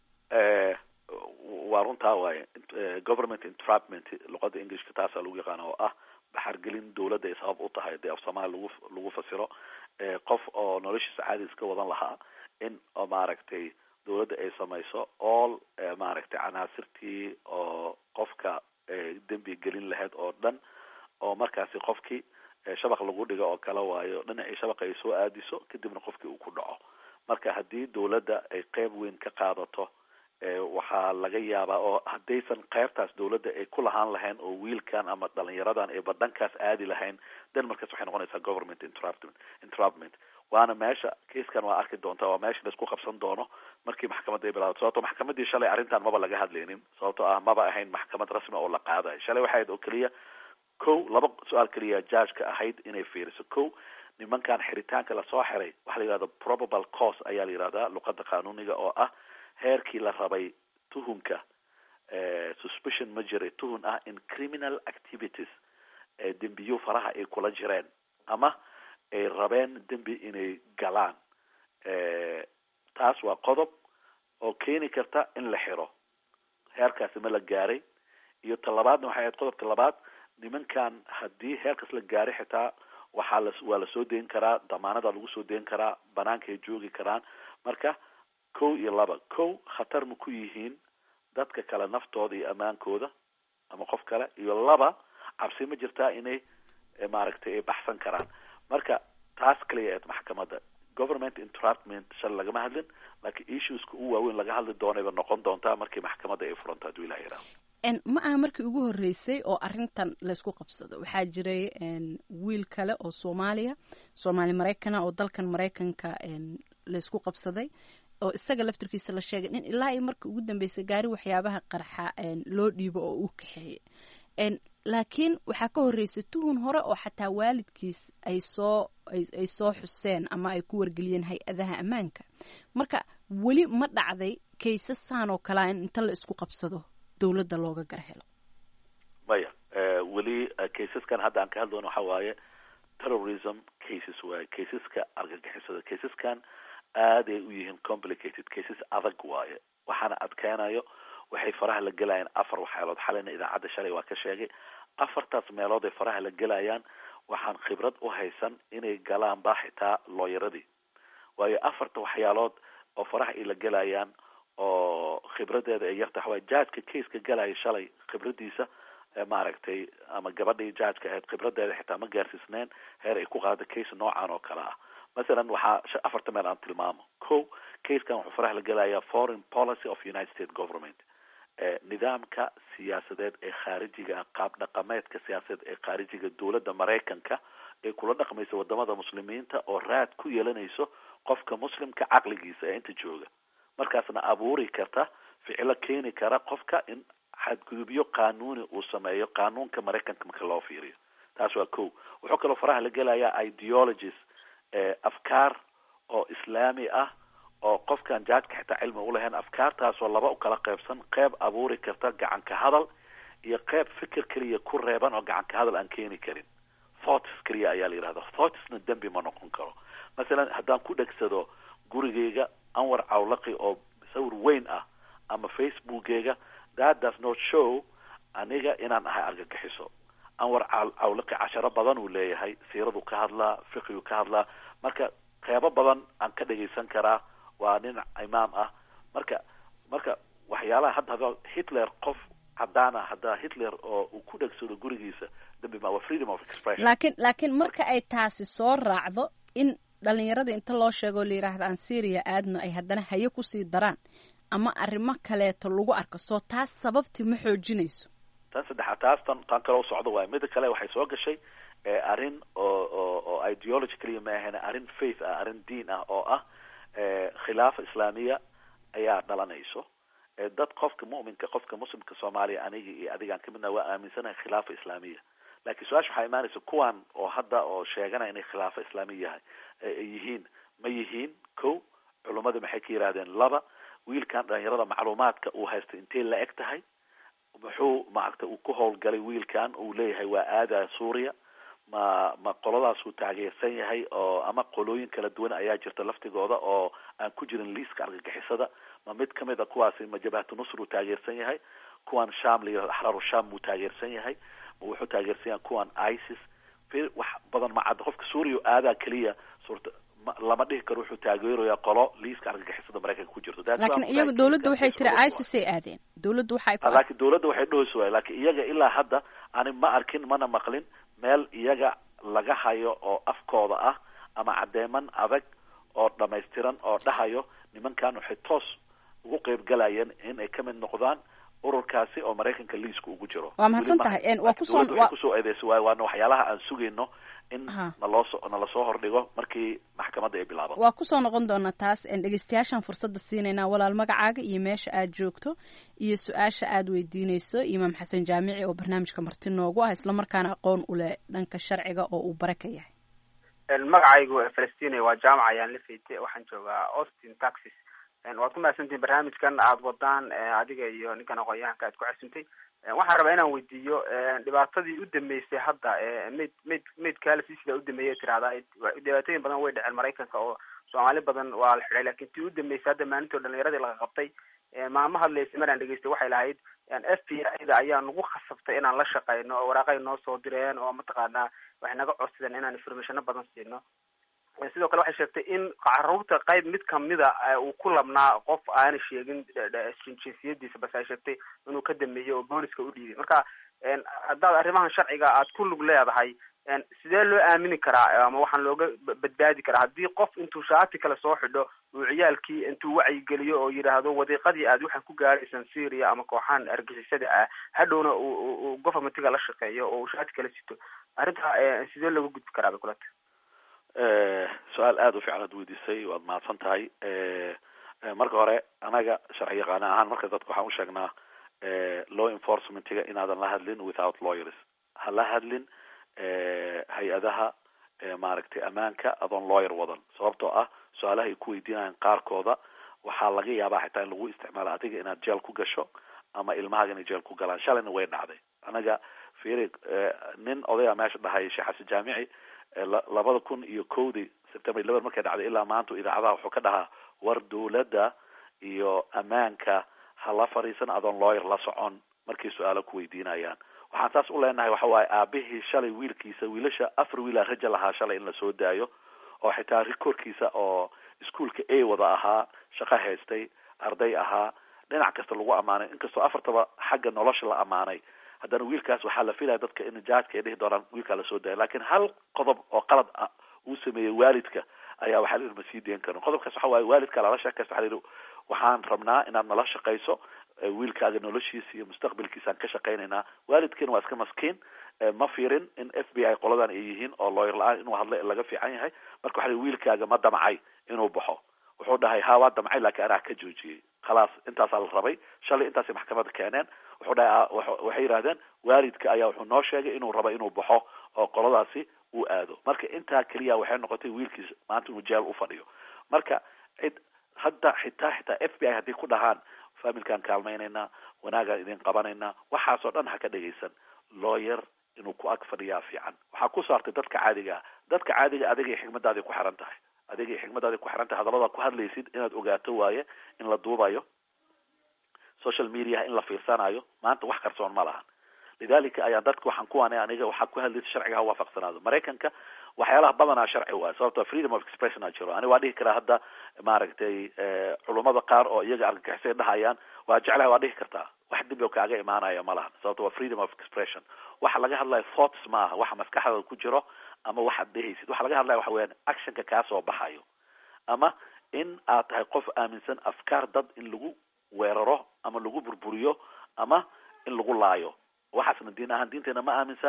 [SPEAKER 8] waa runtaa waaye government entrapment luqada englishka taasaa lagu yaqaana oo ah baxargelin dowladda ay sabab u tahay dee af soomaali lagu lagu fasiro qof oo noloshiisa caadi iska wadan lahaa in maaragtay dowladda ay samayso all maaragtay canaasirtii oo qofka dembi gelin lahayd oo dhan oo markaasi qofkii shabaq lagu dhigo oo kale waayo dhinacii shabaqa ay soo aadiso kadibna qofkii uu ku dhaco marka haddii dowladda ay qeyb weyn ka qaadato waxaa laga yaabaa oo haddaysan qeybtaas dowladda ay ku lahaan lahayn oo wiilkan ama dhalinyaradan ay badhankaas aadi lahayn den markaas waxay noqonaysaa government entrapment entrapment waana meesha kaiskan waa arki doontaa waa meesha laisku qabsan doono markii maxkamadda ay bilaabato sababto maxkamadii shalay arrintan maba laga hadlaynin sababtoo ah maba ahayn maxkamad rasmi oo la qaadayo shalay waxay ahayd oo keliya ko laba su-aal keliya judgeka ahayd inay fiiriso ko nimankan xiritaanka lasoo xiray waxa la yihahda probable cause ayaa la yihahdaa luqada qanuuniga oo ah heerkii la rabay tuhunka suspicion ma jiray tuhun ah in criminal activities dembiyo faraha ay kula jireen ama ay rabeen dembi inay galaan taas waa qodob oo keeni karta in la xiro heerkaasi ma la gaaray iyo talabaadna waxay ahayd qodobka labaad nimankan haddii heerkaas la gaaray xitaa waxaa la waa lasoo deyn karaa damaanada lagu soo deyn karaa banaankaay joogi karaan marka kow iyo laba kow khatar ma ku yihiin dadka kale naftooda iyo ammaankooda ama qof kale iyo laba cabsi ma jirtaa inay maaragtay ay baxsan karaan marka taas kaliya eed maxkamadda government entrapment shal lagama hadlin laakiin issueska u waaweyn laga hadli doonayba noqon doontaa markii maxkamadda ay furanto hadduu ilaha yidhaho
[SPEAKER 7] ma aha markii ugu horreysay oo arrintan laysku qabsado waxaa jiray wiil kale oo soomaaliya soomaali maraykana oo dalkan maraykanka laysku qabsaday oo isaga laftirkiisa la sheegay in ilaa iyo markii ugu dambeysay gaari waxyaabaha qarxa loo dhiibo oo uu kaxeeyey laakiin waxaa ka horreysay tuhun hore oo xataa waalidkiis ay soo ay soo xuseen ama ay ku wargeliyeen hay-adaha ammaanka marka weli ma dhacday kaysasaan oo kalea in inta la isku qabsado dowladda looga gar helo
[SPEAKER 8] maya weli kaysaskan hadda aan ka hadlayno waxa waaye terrorism cases waaye kaysaska argagixisada kaysaskan aaday u yihiin complicated cases adag waaye waxaana adkeynayo waxay faraha la gelayaan afar waxyaalood xalayna idaacadda shalay waa ka sheegay afartaas meelood ay faraha la gelayaan waxaan khibrad u haysan inay galaan ba xitaa looyaradii waayo afarta waxyaalood oo faraha ay la gelayaan oo khibradeeda ay yarta waxaway judgeka caseka galaya shalay khibradiisa maaragtay ama gabadhii judgeka ahayd khibradeeda xitaa ma gaarsiisneen heer ay ku qaada case noocan oo kale ah masalan waxaa afarta meel aan tilmaamo ko casekan wuxuu faraha la gelayaa foreign policy of united states government nidaamka siyaasadeed ee khaarijiga ah qaab dhaqameedka siyaasadeed ee khaarijiga dowladda maraykanka ee kula dhaqmaysa wadamada muslimiinta oo raad ku yeelanayso qofka muslimka caqligiisa ee inta jooga markaasna abuuri karta ficilo keeni kara qofka in xadgudubyo qanuuni uu sameeyo qanuunka maraykanka marka loo fiiriyo taas waa ko wuxuu kaloo faraha la gelayaa ideologies afkaar oo islaami ah oo qofkan jaadka xitaa cilmi ulahayn afkaartaasoo laba u kala qeybsan qeyb abuuri karta gacanka hadal iyo qeyb fikir keliya ku reeban oo gacanka hadal aan keeni karin thoughts keliya ayaa la yidhahda thoughtsna dembi ma noqon karo masalan haddaan ku dhegsado gurigeyga anwar cawlaqi oo sawir weyn ah ama facebookeyga that does not show aniga inaan ahay argagixiso anwar cawlaqi casharo badan uu leeyahay siiradu ka hadlaa fiqigu ka hadlaa marka qeybo badan aan ka dhegaysan karaa waa nin imaam ah marka marka waxyaalaha hadda hada hitler qof cadaan ah haddaa hitler oo uu ku dhegsado gurigiisa dambi ma waa freedom of expression
[SPEAKER 7] laakiin laakiin marka ay taasi soo raacdo in dhalinyarada inta loo sheego la yidhaahda aan syria aadno ay haddana haye kusii daraan ama arrimo kaleeto lagu arko soo taas sababtii ma xoojinayso
[SPEAKER 8] tan saddexaad taas tan tan kale u socdo waay mida kale waxay soo gashay arrin oo oo oo ideology kaliya ma ahayn arrin faith ah arrin diin ah oo ah khilaafa islaamiya ayaa dhalanayso dad qofka mu'minka qofka muslimka soomaaliya aniga iyo adigaan kamidna waa aaminsanahay khilaafa islaamiya laakiin su-aasha waxaa imaanaysa kuwan oo hadda oo sheeganaya inay khilaafa islaamiya yahay yihiin ma yihiin ko culummada maxay ka yidhahdeen laba wiilkan dhalinyarada macluumaadka uu haysta intay la eg tahay muxuu maaragta uu ku howlgalay wiilkan uu leeyahay waa aada suuriya ma ma qoladaasuu taageersan yahay oo ama qolooyin kala duwan ayaa jirta laftigooda oo aan ku jirin liiska argagixisada ma mid kamid a kuwaasi ma jabhatu nusr uu taageersan yahay kuwan sham liyo axraaru sham muu taageersan yahay ma wuxuu taageersan yahay kuwan isis wax badan ma cadda qofka suuriya aadaa keliya suurta lama dhihi karo wuxuu taageeraya qolo liiska argagixisada maraykanka ku jirto
[SPEAKER 7] laakiin iyaga dawladda waxay tiri isis ay aadeen dawladda waxay ku
[SPEAKER 8] laakiin dawladda waxay dhahaysa waay laakiin iyaga ilaa hadda ani ma arkin mana maqlin meel iyaga laga hayo oo afkooda ah ama caddeeman adag oo dhamaystiran oo dhahayo nimankan waxay toos ugu qeybgalayeen in ay kamid noqdaan ururkaasi oo maraykanka liiska ugu jiro
[SPEAKER 7] waa mahadsan tahay waa kusoo
[SPEAKER 8] waxay kusoo eedeysa waay waana waxyaalaha aan sugayno in nalooso nala soo hordhigo markii maxkamadda ay bilaabato
[SPEAKER 7] waa kusoo noqon doonaa taas dhegeystayaashaan fursadda siinaynaa walaal magacaaga iyo meesha aad joogto iyo su-aasha aad weydiineyso imaam xasan jaamici oo barnaamijka marti noogu ah islamarkaana aqoon u leh dhanka sharciga oo uu bare ka yahay
[SPEAKER 9] magacaygu falastina waa jaamac ayaan la feyte waxaan joogaa austin texas waad ku mahadsantihin barnaamijkan aada wadaan adiga iyo ninkan aqoon-yahanka aad ku casuntay waxaan rabaa inaan weydiiyo dhibaatadii u dambeysay hadda mayd mayd maydkaalisi sidaa udameeyay tirahdaa dhibaatooyin badan way dhaceen maraykanka oo soomaali badan waa la xidhay lakin tii u dambeysay hadda maalintii o dhalinyaradii laga qabtay maama hadlaysa maraan dhegeystay waxay lahayd f b i da ayaa nagu khasabtay inaan la shaqeyno oo waraaqay noo soo direen oo mataqaanaa waxay naga codsadeen inaan informationo badan siino sidoo kale waxay sheegtay in caruurta qayb mid kamida uu ku labnaa qof aana sheegin jinsiyadiisa base ay sheegtay inuu ka dameeyey oo booliska u dhiibay marka haddaad arrimahan sharciga aad ku lug leedahay sidee loo aamini karaa ama waxaan looga badbaadi karaa haddii qof intuu shaati kale soo xidho uu ciyaalkii intuu wacyigeliyo oo yidhaahdo wadiiqadii aad waxaan ku gaadhaysaan syria ama kooxaan argixisada ah hadhowna uu governmentiga la shaqeeyo oo uu shaati kale sito arrinta sidee looga gudbi karaa bay kulata
[SPEAKER 8] su-aal aada u fiican ad weydiisay waad mahadsan tahay marka hore anaga sharci yaqaana ahaan marka dadka waxaan usheegnaa law enforcementiga inaadan la hadlin without lawyers ha la hadlin hay-adaha maaragtay ammaanka adoon lawyer wadan sababtoo ah su-aalaha ay ku weydiinayaan qaarkooda waxaa laga yaabaa xitaa in lagu isticmaalo adiga inaad jeel ku gasho ama ilmahaaga inay jeel ku galaan shalayna way dhacday anaga firi nin odaya meesha dhahaya sheekh xasan jaamici labada kun iyo kowdii september eleven markay dhacday ilaa maanta idaacadaha wuxuu ka dhahaa war dawladda iyo ammaanka ha la fadhiisan adoon lawyer la socon markay su-aalo ku weydiinayaan waxaan saas u leenahay waxa waaye aabihii shalay wiilkiisa wiilasha afar wiila raja lahaa shalay in lasoo daayo oo xitaa rikoorkiisa oo iskuolka a wada ahaa shaqo haystay arday ahaa dhinac kasta lagu amaanay inkastoo afartaba xagga nolosha la amaanay haddana wiilkaas waxaa la filaya dadka in jaadka ay dhihi doonaan wiilkaa lasoo daaya lakin hal qodob oo qalad ah uu sameeyey waalidka ayaa waxaa la yidhi ma sii deen karin qodobkaas waxa waaye waalidka lala sheekaysta waxa la yidhi waxaan rabnaa inaad nala shaqayso wiilkaaga noloshiisa iyo mustaqbalkiisaan ka shaqaynaynaa waalidkiina waa iska maskiin ma fiirin in f b i qoladan ay yihiin oo lawyer la-aan inuu hadla laga fiican yahay marka waxa wiilkaaga ma damcay inuu baxo wuxuu dhahay ha waa damcay laakiin anaa ka joojiyey khalaas intaasaa la rabay shalay intaasay maxkamadda keeneen wuxuu dhahay waxay yidhahdeen waalidka ayaa wuxuu noo sheegay inuu rabo inuu baxo oo qoladaasi uu aado marka intaa keliya waxay noqotay wiilkiis maanta inuu jeel ufadhiyo marka cid hadda xitaa xitaa f b i hadday ku dhahaan familkaan kaalmaynaynaa wanaagaan idin qabanaynaa waxaasoo dhan ha ka dhegaysan lawyer inuu ku ag fadhiyaa fiican waxaa ku saartay dadka caadiga ah dadka caadiga adigay xigmadaaday ku xiran tahay adigay xigmadaaday ku xiran tahay hadallada ku hadlaysid inaad ogaato waaye in la duubayo social mediaha in la fiirsanayo maanta wax qarsoon ma lahan lidalika ayaa dadka waxaan kuwaana aniga waxaa ku hadlaysa sharciga ha waafaqsanaado maraykanka waxyaalaha badanaa sharci waay sababto freedom of expression a jiro ani waa dhihi karaa hadda maaragtay culummada qaar oo iyaga argagixisay dhahayaan waa jeclahay waa dhihi kartaa wax dembi oo kaaga imaanaya ma lahan sababto waa freedom of expression waxa laga hadlayo thoughts ma aha waxa maskaxdada ku jiro ama waxaad dhehaysid waxa laga hadlaya waxa weyaan actionka kaasoo baxayo ama in aad tahay qof aaminsan afkaar dad in lagu weeraro ama lagu burburiyo ama in lagu laayo waxaasna diin ahaan diinteena ma aaminsana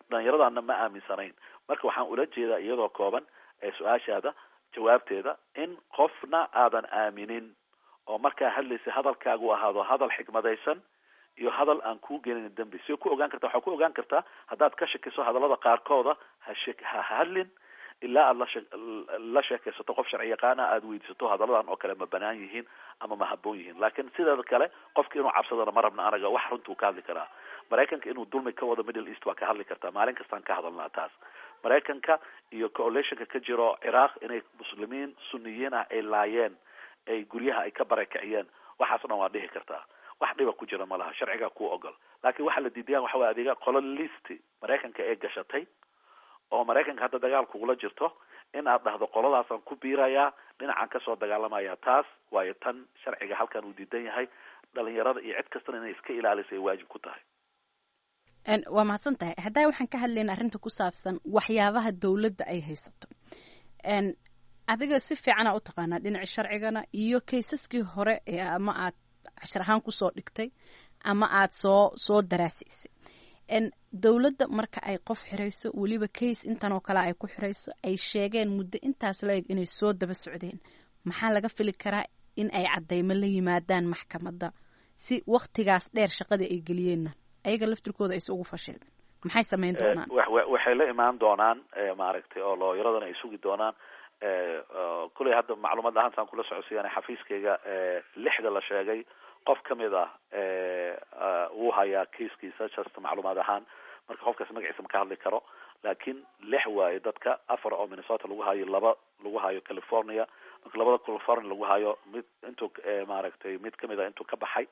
[SPEAKER 8] dhalinyaradaana ma aaminsanayn marka waxaan ula jeedaa iyadoo kooban ee su-aashaada jawaabteeda in qofna aadan aaminin oo markaa hadlaysa hadalkaagu ahaado hadal xikmadaysan iyo hadal aan kuu gelin dembi si ku ogaan karta waxaa ku ogaan kartaa haddaad ka shakiso hadallada qaarkooda ha shek ha hadlin ilaa aad lashe la sheekaysato qof sharci yaqaana aada weydiisato hadalladan oo kale ma banaan yihiin ama ma haboon yihiin laakiin sideeda kale qofka inuu cabsadana ma rabna anaga wax runtuu ka hadli karaa maraykanka inuu dulmi ka wado middle east waa ka hadli kartaa maalin kastaan ka hadalnaa taas maraykanka iyo coalitionka ka jiro ciraaq inay muslimiin suniyiin ah ay laayeen ay guryaha ay ka barakiciyeen waxaas o dhan waa dhihi kartaa wax dhiba ku jira ma laha sharcigaa ku ogol laakiin waxaa la diidayaan waxa way adeega qolo listi maraykanka ee gashatay oo maraykanka hadda dagaal kugula jirto in aad dhahdo qoladaasaan ku biirayaa dhinacan kasoo dagaalamaya taas waayo tan sharciga halkan uu diidan yahay dhalinyarada iyo cid kastana inay iska ilaaliso ay waajib ku tahay
[SPEAKER 7] waa mahadsan tahay haddaa waxaan ka hadlayna arrinta ku saabsan waxyaabaha dowladda ay haysato adiga si fiicana u taqaanaa dhinaci sharcigana iyo kaysaskii hore ee ama aad cashar ahaan kusoo dhigtay ama aad soo soo daraasaysay dowladda marka ay qof xirayso weliba case intan oo kale ay ku xirayso ay sheegeen muddo intaas la eg inay soo daba socdeen maxaa laga fili karaa in ay cadeymo la yimaadaan maxkamadda si waktigaas dheer shaqadii ay geliyeenna ayaga laftirkooda ayse ugu fashilmin maxay samayn doonaan
[SPEAKER 8] waxay la imaan doonaan maaragtay oo looyaradana ay sugi doonaan kuley hadda macluumaad ahaantaan kula socodsiiyaan xafiiskayga lixda la sheegay qof kamid ah wuu hayaa kiiskiisa just macluumaad ahaan marka qofkaas magaciisa ma ka hadli karo laakiin lix waayo dadka afar oo minnesota lagu hayo laba lagu hayo california marka labada california lagu hayo mid intuu maaragtay mid kamid a intuu ka baxay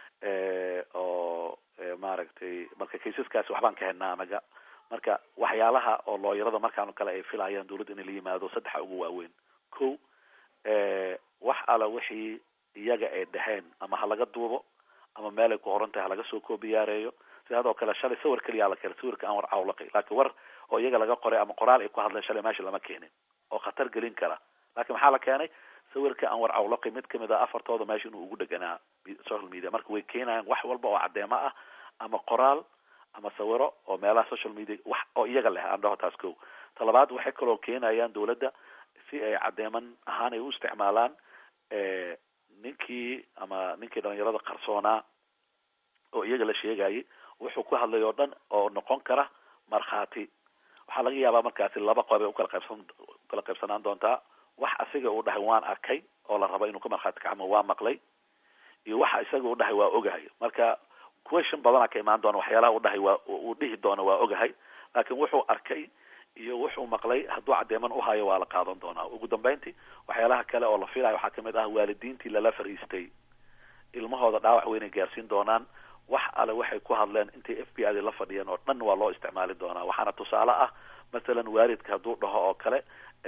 [SPEAKER 8] oo maaragtay marka kaysaskaasi waxbaan ka helnaa anaga marka waxyaalaha oo looyarada markaan kale ay filayaan dawladda inay la yimaado saddexa ugu waaweyn ko wax ala wixii iyaga ay dheheen ama ha laga duubo ama meel ay ku qoran tahay halaga soo koobiyaareeyo sidoo kale shalay sawir keliyaa la keenay sawirka aan war cawlaqay laakiin war oo iyaga laga qoray ama qoraal ay ku hadleen shalay meesha lama keenin oo khatar gelin kara laakiin maxaa la keenay sawirka aan war cawlaqay mid kamid a afartooda meesha inuu ugu dheganaa social media marka way keenayaan wax walba oo cadeemo ah ama qoraal ama sawiro oo meelaha social media wax oo iyaga leh aan dhaho taas ko talabaad waxay kaloo keenayaan dawladda si ay cadeeman ahaan ay u isticmaalaan ninkii ama ninkii dhalinyarada qarsoonaa oo iyaga la sheegayay wuxuu ku hadlay oo dhan oo noqon kara markhaati waxaa laga yaabaa markaasi laba qob ay ukala qaybsan ukala qaybsanaan doontaa wax asiga uu dhahay waan arkay oo la rabo inuu ka markhaati kacmo waa maqlay iyo waxa isaga u dhahay waa ogahay marka question badana ka imaan doona waxyaalaha u dhahay waa uu dhihi doona waa ogahay laakiin wuxuu arkay iyo wuxuu maqlay hadduu cadeeman uhayo waa la qaadan doonaa ugu dambeyntii waxyaalaha kale oo la filayo waxaa kamid ah waalidiintii lala fariistay ilmahooda dhaawac weynay gaarsiin doonaan wax ale waxay ku hadleen intay f b i da la fadhiyeen oo dhan waa loo isticmaali doonaa waxaana tusaale ah masalan waalidka hadduu dhaho oo kale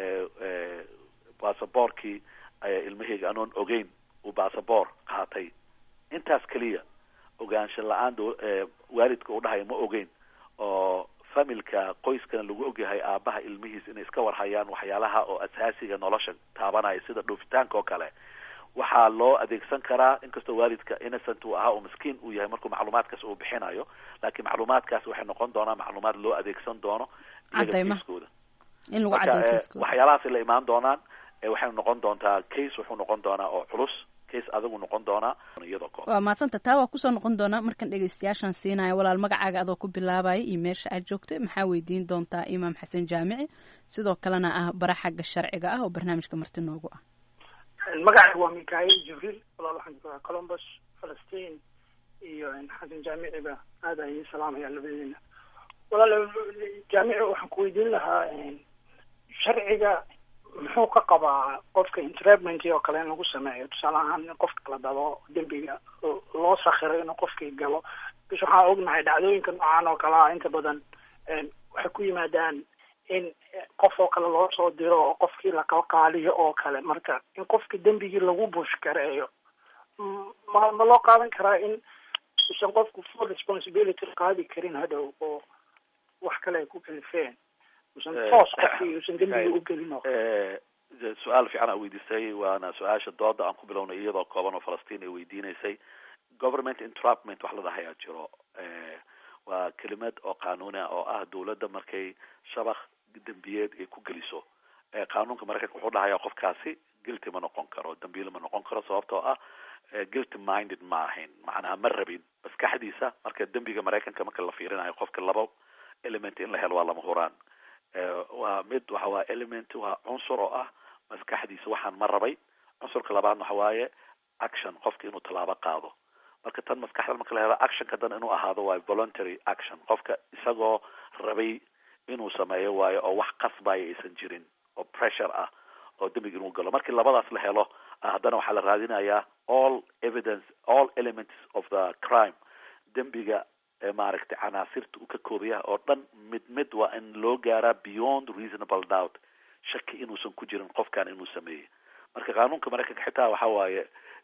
[SPEAKER 8] basaboorkii ilmaheyga anoon ogeyn uu basaboor qaatay intaas keliya ogaansha la-aan waalidka uu dhahayo ma ogeyn oo familka qoyskana lagu ogyahay aabaha ilmihiis inay iska warhayaan waxyaalaha oo asaasiga nolosha taabanaya sida dhoofitaanka oo kale waxaa loo adeegsan karaa inkastoo waalidka innocent uu ahaa oo miskiin uu yahay markuu macluumaadkaas uu bixinayo laakiin macluumaadkaas waxay noqon doonaa macluumaad loo adeegsan doono
[SPEAKER 7] cadeymaha in lagu
[SPEAKER 8] marka
[SPEAKER 7] cadeeyo kiiskooda
[SPEAKER 8] waxyaalahaasay la imaan doonaan waxay noqon doontaa case wuxuu noqon doonaa oo culus case adigu noqon doonaa iyadoo kooban
[SPEAKER 7] waa mahadsanta taa waa kusoo noqon doonaa markan dhegeystayaashan siinaya walaal magacaaga adoo ku bilaabaya iyo meesha aad joogtay maxaa weydiin doontaa imaam xasan jaamici sidoo kalena ah bara xagga sharciga ah oo barnaamijka marti noogu ah
[SPEAKER 10] magacayga waa mikail jibriil walaal waxaan joogaa colombus falastiin iyo xasan jaamiciba aad ayay salaamaya labadeena walaal jaamici waxaan ku weydiin lahaa sharciga muxuu ka qabaa qofka interment oo kale in lagu sameeyo tusaale ahaan in qofka la dabo dembiga loo sakiro inuu qofkii galo bis waxaan ognahay dhacdooyinka noocan oo kale ah inta badan waxay ku yimaadaan in qof oo kale loo soo diro oo qofkii laqalqaaliyo oo kale marka in qofkii dembigii lagu bush gareeyo ma ma loo qaadan karaa in usan qofku full responsibility qaadi karin hadhow oo wax kale ay ku kalifeen usan toos qofkii usan dembigii u gelin oo
[SPEAKER 8] su-aal fiican aa weydiisay waana su-aasha dooda aan ku bilownay iyadoo kooban oo falastiin ay weydiinaysay government entrapment wax la dhahayaa jiro waa kelimad oo qanuuni ah oo ah dawladda markay shabakh dembiyeed ay ku geliso qaanuunka maraykanka wuxuu dhahaya qofkaasi guilty ma noqon karo dambiile ma noqon karo sababtoo ah guilty minded ma ahayn macnaha ma rabin maskaxdiisa marka dembiga maraykanka marka la fiirinayo qofka laba element in la helo waa lama huraan waa mid waxa waa element waa cunsur oo ah maskaxdiisa waxaan ma rabay cunsurka labaadna waxa waaye action qofka inuu tallaabo qaado marka tan maskaxda marka la helo actionka dan inuu ahaado waa voluntary action qofka isagoo rabay inuu sameeyo waayo oo wax qasbaya aysan jirin oo pressure ah oo dembiga inuu galo markii labadaas la helo haddana waxaa la raadinayaa all evidence all elements of the crime dembiga maaragtay canaasirta uu ka koobaya oo dhan mid mid waa in loo gaaraa beyond reasonable doubt shaki inuusan ku jirin qofkan inuu sameeyey marka qaanuunka maraykanka xitaa waxa waaye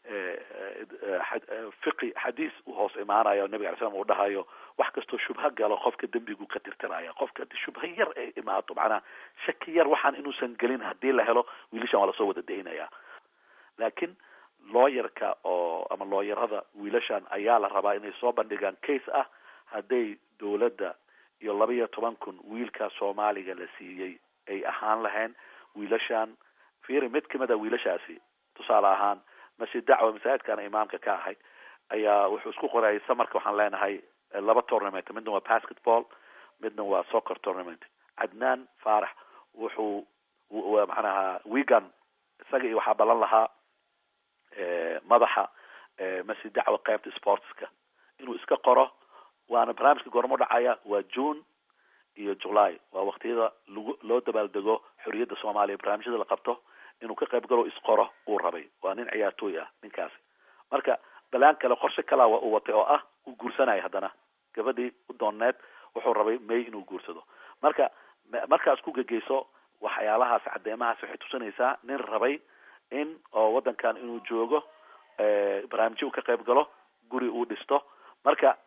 [SPEAKER 8] fiqi xadiis u hoos imaanayo nabiga alay slam uu dhahayo wax kastoo shubha galo qofka dembigu ka tirtiraya qofka hadii shubha yar ay imaato macnaha shaki yar waxaan inuusan gelin hadii la helo wiilashan waa lasoo wada daynaya laakiin looyarka oo ama looyarada wiilashan ayaa la rabaa inay soo bandhigaan case ah hadday dawladda iyo laba iyo toban kun wiilka soomaaliga la siiyey ay ahaan lahayn wiilashan fiiri mid kamid a wiilashaasi tusaale ahaan masjid dacwa masaajidkana imaamka ka ahay ayaa wuxuu isku qorayay samarka waxaan leenahay laba tournament midna waa basketball midna waa soccer tournament cadnaan faarax wuxuu macnaha wigan isaga iyo waxaa balan lahaa madaxa masjid dacwa qaybta sportska inuu iska qoro waana barnaamijka goormo dhacaya waa june iyo july waa waktiyada lagu loo dabaaldego xorriyadda soomaaliya barnaamijyada la qabto inuu ka qayb galo isqoro uu rabay waa nin ciyaartooy ah ninkaasi marka balaan kale qorshe kalaa uu watay oo ah uu guursanaya haddana gabadhii u dooneed wuxuu rabay may inuu guursado marka markaas ku gegeyso waxyaalahaas cadeemahaas waxay tusinaysaa nin rabay in oo waddankan inuu joogo barnaamijyo uu ka qayb galo guri uu dhisto marka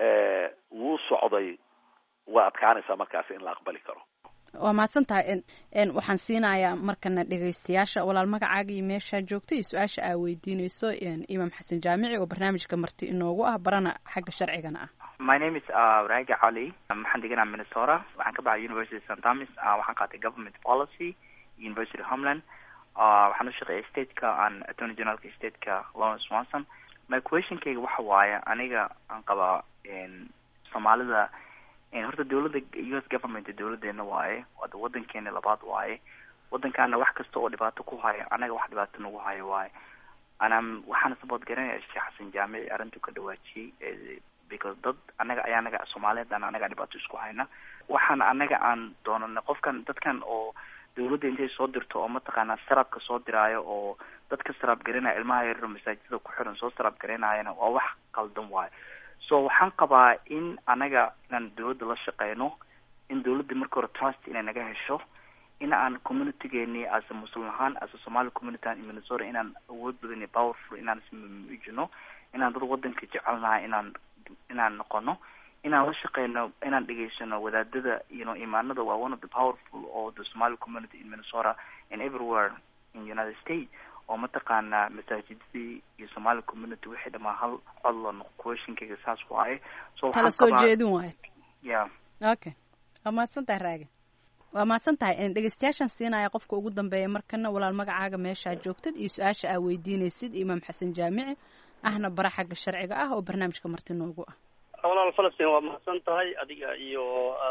[SPEAKER 8] wuu socday waa adkaanaysaa markaasi in la aqbali karo
[SPEAKER 7] waa mahadsan tahay waxaan siinayaa markana dhegeystayaasha walaal magacaaga iyo meeshaa joogta iyo su-aasha aa weydiineyso imaam xasan jaamici oo barnaamijka marti inoogu ah barana xagga sharcigana ah
[SPEAKER 11] my name is raga cali waxaan deganaa minnesota waxaan ka baxay university st thomas waxaan qaatay government policy university homeland waxaan u shaqeeyay stateka aan attorney generalka stateka lawrence swanson my questionkayga waxa waaye aniga aan qabaa soomaalida horta dawladda u s government dawladeena waaye wada wadankeena labaad waaye wadankaana wax kasta oo dhibaato ku hayo anaga wax dhibaato nagu hayo waaye anaa waxaana support garanaya sheekh xasan jaamici arrintu ka dhawaajiyey because dad anaga ayaa anaga soomaaliyeed aan anaga dhibaato isku hayna waxaana anaga aan doonana qofkan dadkan oo dawladda intay soo dirto oo mataqaanaa sarabka soo diraayo oo dadka sarab garanaya ilmaha yaryar masaajidada ku xiran soo sarab garanaayana waa wax qaldan waayo so waxaan qabaa in anaga inaan dawladda la shaqeyno in dawladda marka hore trust inay naga hesho in aan communitygeeni as a muslim ahaan as a somali community in minnesota inaan awood badan iyo powerful inaan ismuujino inaan dad wadanka jecelnahay inaan inaan noqono inaan la shaqeyno inaan dhegeysano wadaadada you know imaanada waa one of the powerful of the somali community in minnesota and everywhere in united states oo mataqaanaa masaajidadii iyo somali community wixii dhamaa hal cod la noqo questionkayga saas waaye so
[SPEAKER 7] kala soo jeedin waayo
[SPEAKER 11] ya
[SPEAKER 7] okay waa mahadsan tahay raaga waa mahadsan tahay dhegeystayaashaan siinaya qofka ugu dambeeya markana walaal magacaaga meeshaa joogtad iyo su-aasha aa weydiinaysid imaam xasan jaamici ahna bara xagga sharciga ah oo barnaamijka marti noogu ah
[SPEAKER 12] walaal falastiin waa mahadsan tahay adiga iyo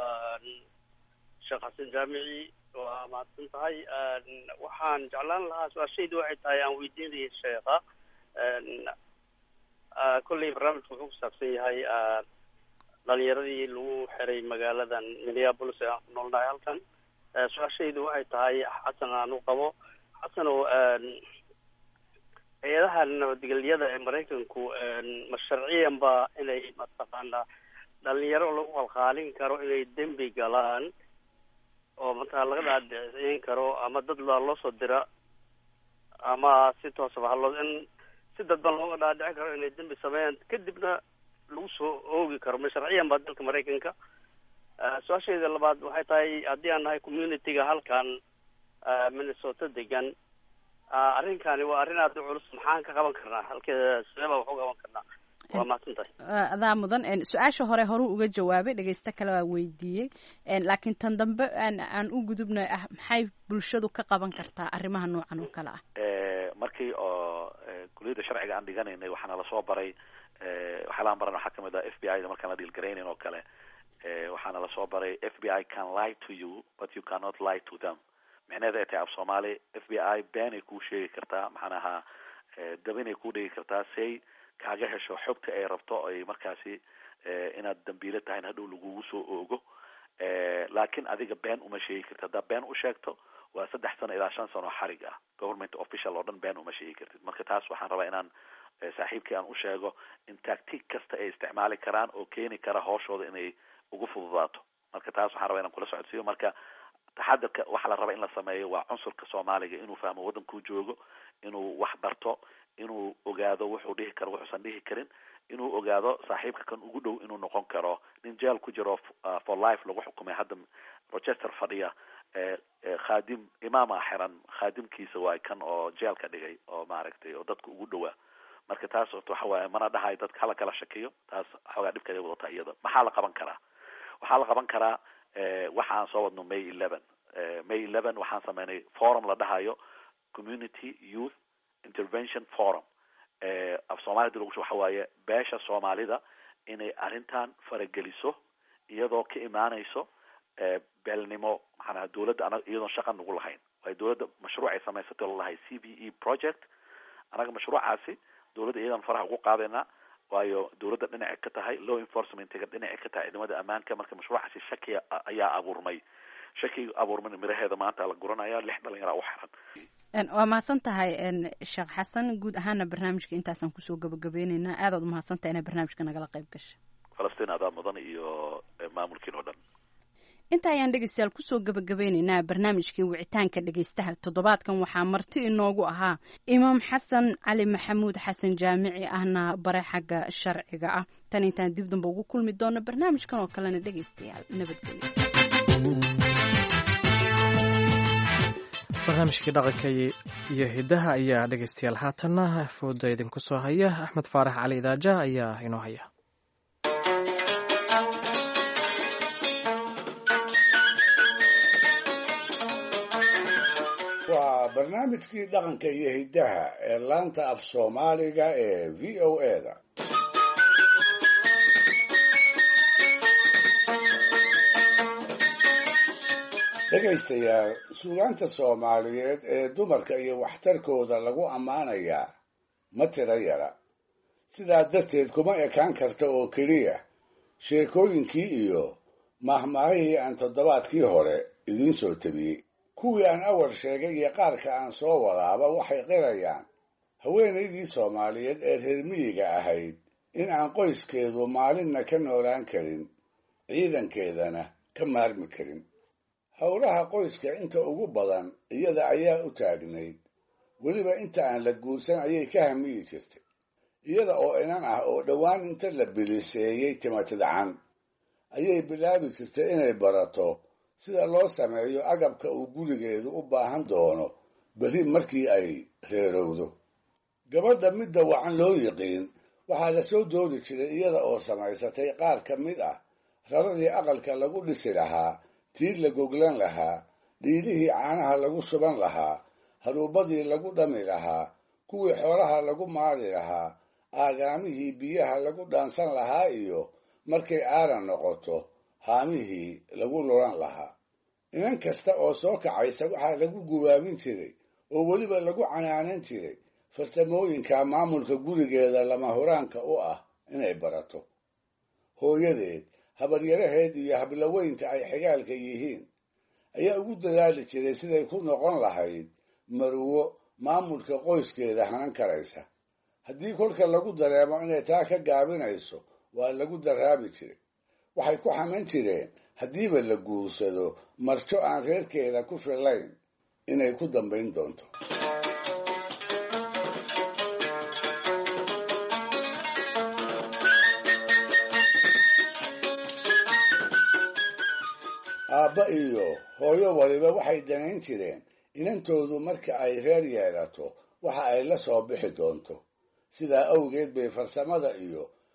[SPEAKER 12] sheekh xasan jaamici waa mahadsan tahay waxaan jeclaan lahaa su-aashaydu waxay tahay aan weydiinayay sheekha kolley barnaamijku wuxuu kusaabsan yahay dhalinyaradii lagu xiray magaaladan minneapolis ee aan ku noolnahay halkan su-aashaydu waxay tahay xasan aan u qabo xasan oo hay-adaha nabadgelyada ee maraykanku ma sharciyan ba inay mataqaanaa dhalinyaro lagu qalqaalin karo inay dembi galaan oo mataa laga dhaadhicin karo ama dad baa loo soo dira ama si toosaba haloo in si dadban looga dhaadhicin karo inay dembi sameeyaan kadibna lagu soo oogi karo ma sharciyan ba dalka maraykanka su-aashayda labaad waxay tahay haddii aan nahay communityga halkan minnesota degan arrinkani waa arrin aada u culus maxaan ka qaban karnaa halkeeda sidee baa wax u qaban karnaa waa mahadsan tahay
[SPEAKER 7] adaa mudan su-aasha hore horuu uga jawaabay dhegeysto kale waa weydiiyey laakiin tan dambe aan u gudubna ah maxay bulshadu ka qaban kartaa arrimaha noocan oo kale ah
[SPEAKER 8] markii oo kuliyadda sharciga aan dhiganaynay waxaana lasoo baray waxyaalahan baran waxaa kamid ah f b i da markaan la dhiilgaraynayn oo kale waxaana lasoo baray f b i can lie to you but you cannot lie to them micneheeda ay tahay af soomaali f b i beenay kuu sheegi kartaa maxaan ahaa dabinay kuu dhigi kartaa say kaaga hesho xogta ay rabto ay markaasi inaad dambiilo tahay in hadhow lagugu soo oogo laakiin adiga been uma sheegi kartid haddaa been u sheegto waa saddex sano ilaa shan sano xarig ah government official oo dhan been uma sheegi kartid marka taas waxaan rabaa inaan saaxiibkii aan u sheego in tactic kasta ay isticmaali karaan oo keeni kara hooshooda inay ugu fududaato marka taas waxaan rabaa inaan kula socodsiiyo marka taxadarka waxaa la rabaa in la sameeyo waa cunsurka soomaaliga inuu fahmo waddankuu joogo inuu wax barto inuu ogaado wuxuu dhihi karo wuxuusan dhihi karin inuu ogaado saaxiibka kan ugu dhow inuu noqon karo nin jeel ku jiro for life lagu xukumay hadda rochester fadhiya khaadim imaama xiran khaadimkiisa waay kan oo jeelka dhigay oo maaragtay oo dadka ugu dhowaa marka taas orta waxa waaye mana dhahayo dadka hala kala shakiyo taas xoogaa dhibkeeda wadata iyada maxaa la qaban karaa waxaa la qaban karaa waxa aan soo wadno may eleven may eleven waxaan sameynay forum la dhahayo community youth intervention forum af soomaalida lagu waxa waaye beesha soomaalida inay arrintan farageliso iyadoo ka imaanayso beelnimo maxaanaha dawladda anaga iyadoon shaqa nagu lahayn waayo dawladda mashruuc ay samaysatay lalahay c b e project anaga mashruucaasi dawladda iyadan faraha ugu qaadaynaa waayo dawladda dhinacay ka tahay law enforcementiga dhinacay ka tahay ciidamada ammaanka marka mashruucaasi shaki ayaa abuurmay shakiga abuurmay miraheeda maanta la guranaya lix dhalinyara u xiran
[SPEAKER 7] waa mahadsan tahay sheekh xasan guud ahaana barnaamijka intaasaan kusoo gabagabeyneynaa aadaad umahadsan tahay inaa barnaamijka nagala qayb gasha
[SPEAKER 8] falastiin adaa mudan iyo maamulkiin oo dhan
[SPEAKER 7] inta ayaan dhegeystayaal kusoo gabagabeyneynaa barnaamijkii wicitaanka dhegeystaha toddobaadkan waxaa marti inoogu ahaa imaam xasan cali maxamuud xasan jaamici ahna bare xagga sharciga ah tan intaan dib damba ugu kulmi doono barnaamijkan oo kalena dhegeystayaal nabadgelyo
[SPEAKER 2] barnaamijkii dhaqanka iyo hidaha ayaa dhegeystayaal haatanna fooda idinku soo haya axmed faarax cali idaaja ayaa inoo haya
[SPEAKER 13] waa barnaamijkii dhaqanka iyo hiddaha ee laanta af soomaaliga ee v o e da dhegaystayaal suugaanta soomaaliyeed ee dumarka iyo waxtarkooda lagu ammaanayaa ma tira yara sidaa darteed kuma ekaan karta oo keliya sheekooyinkii iyo mahmaahihii aan toddobaadkii hore idiin soo tabiyey kuwii aan awal sheegay iyo qaarka aan soo wadaaba waxay qirayaan haweenaydii soomaaliyeed ee reer miyiga ahayd in aan qoyskeedu maalinna ka noolaan karin ciidankeedana ka maarmi karin howlaha qoyska inta ugu badan iyada ayaa u taagnayd weliba inta aan la guursan ayay ka hamiyi jirtay iyada oo inan ah oo dhowaan inta la biliseeyey timatidcan ayay bilaabi jirtay inay barato sida loo sameeyo agabka uu gurigeedu u baahan doono beri markii ay reerowdo gabadha midda wacan loo yiqiin waxaa la soo doori jiray iyada oo samaysatay qaar ka mid ah raradii aqalka lagu dhisi lahaa tiir la goglan lahaa dhiilihii caanaha lagu suban lahaa haruubadii lagu dhami lahaa kuwii xoolaha lagu maali lahaa aagaamihii biyaha lagu dhaansan lahaa iyo markay aaran noqoto haamihii lagu lulan lahaa inan kasta oo soo kacaysa waxaa lagu gubaabin jiray oo weliba lagu canaanan jiray farsamooyinka maamulka gurigeeda lama huraanka u ah inay barato hooyadeed habaryaraheed iyo hablaweynta ay xigaalka yihiin ayaa ugu dadaali jiray siday ku noqon lahayd marwo maamulka qoyskeeda hanan karaysa haddii kolka lagu dareemo inay taa ka gaabinayso waa lagu daraabi jiray waxay ku xaman jireen haddiiba la guursado marjo aan reerkeeda ku fillayn inay ku dambayn doonto aabba iyo hooyo waliba waxay danayn jireen inantoodu marka ay reer yeelato waxa ay la soo bixi doonto sidaa awgeed bay farsamada iyo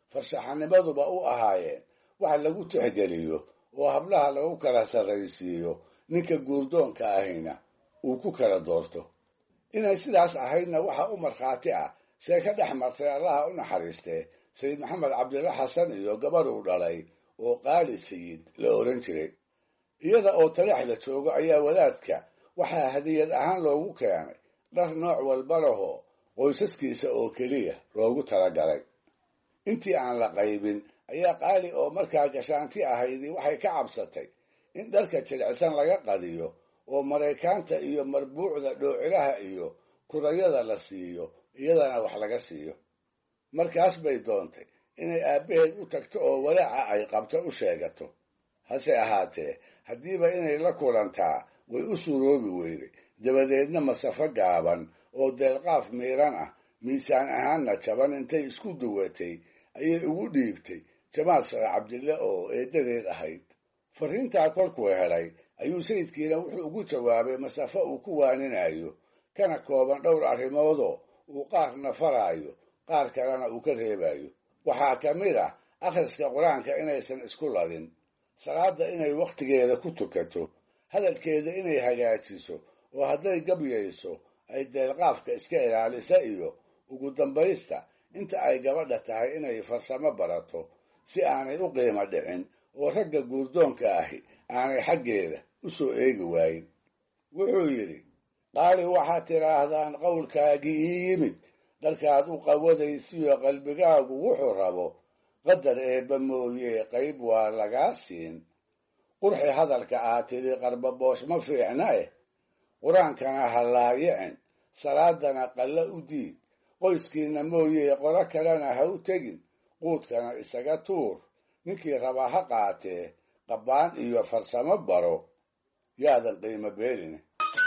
[SPEAKER 13] farshaxanimaduba u ahaayeen wax lagu tixgeliyo oo hablaha lagu kala sarraysiiyo ninka guurdoonka ahayna uu ku kala doorto inay sidaas ahaydna waxaa u markhaati ah sheeko dhex martay allaha u naxariistee sayid maxamed cabdilla xasan iyo gabadhuu dhalay oo qaali sayid la oran jiray iyada oo taleex la joogo ayaa wadaadka waxaa hadiyad ahaan loogu keenay dhar nooc walba lahoo qoysaskiisa oo keliya loogu talagalay intii aan la qaybin ayaa qaali oo markaa gashaanti ahaydii waxay ka cabsatay in dharka jilicsan laga qadiyo oo maraykaanta iyo marbuucda dhoocilaha iyo kurayada la siiyo iyadana wax laga siiyo markaas bay doontay inay aabbaheed u tagto oo walaaca ay qabto u sheegato hase ahaatee haddiiba inay la kulantaa way u suroobi weyday dabadeedna masafo gaaban oo deelqaaf miiran ah miisaan ahaanna jaban intay isku duwatay ayay ugu dhiibtay jamaal sheekh cabdille oo eedadeed ahayd fariintaa kolkuu helay ayuu sayidkiina wuxuu ugu jawaabay masafo uu ku waaninayo kana kooban dhowr arrimoodoo uu qaarna faraayo qaar kalena uu ka reebayo waxaa ka mid ah akhriska qur-aanka inaysan isku ladin salaadda inay wakhtigeeda ku tukato hadalkeeda inay hagaajiso oo hadday gabyayso ay deelqaafka iska ilaalisa iyo ugu dambaysta inta ay gabadha tahay inay farsamo barato si aanay u qiimo dhicin oo ragga guurdoonka ahi aanay xaggeeda u soo eegi waayin wuxuu yidhi qaali waxaad tidhaahdaan qowlkaagii ii yimid dharkaad u qawadaysiyo qalbigaagu wuxuu rabo qadar eebba mooye qayb waa lagaa siin qurxi hadalka aad tidhi qarbaboosh ma fiicna eh qur-aankana ha laayicin salaadana qalla u diid qoyskiinna mooye qolo kalena ha u tegin quudkana isaga tuur ninkii rabaa ha qaatee qabbaan iyo farsamo baro yaadan qiimo beelin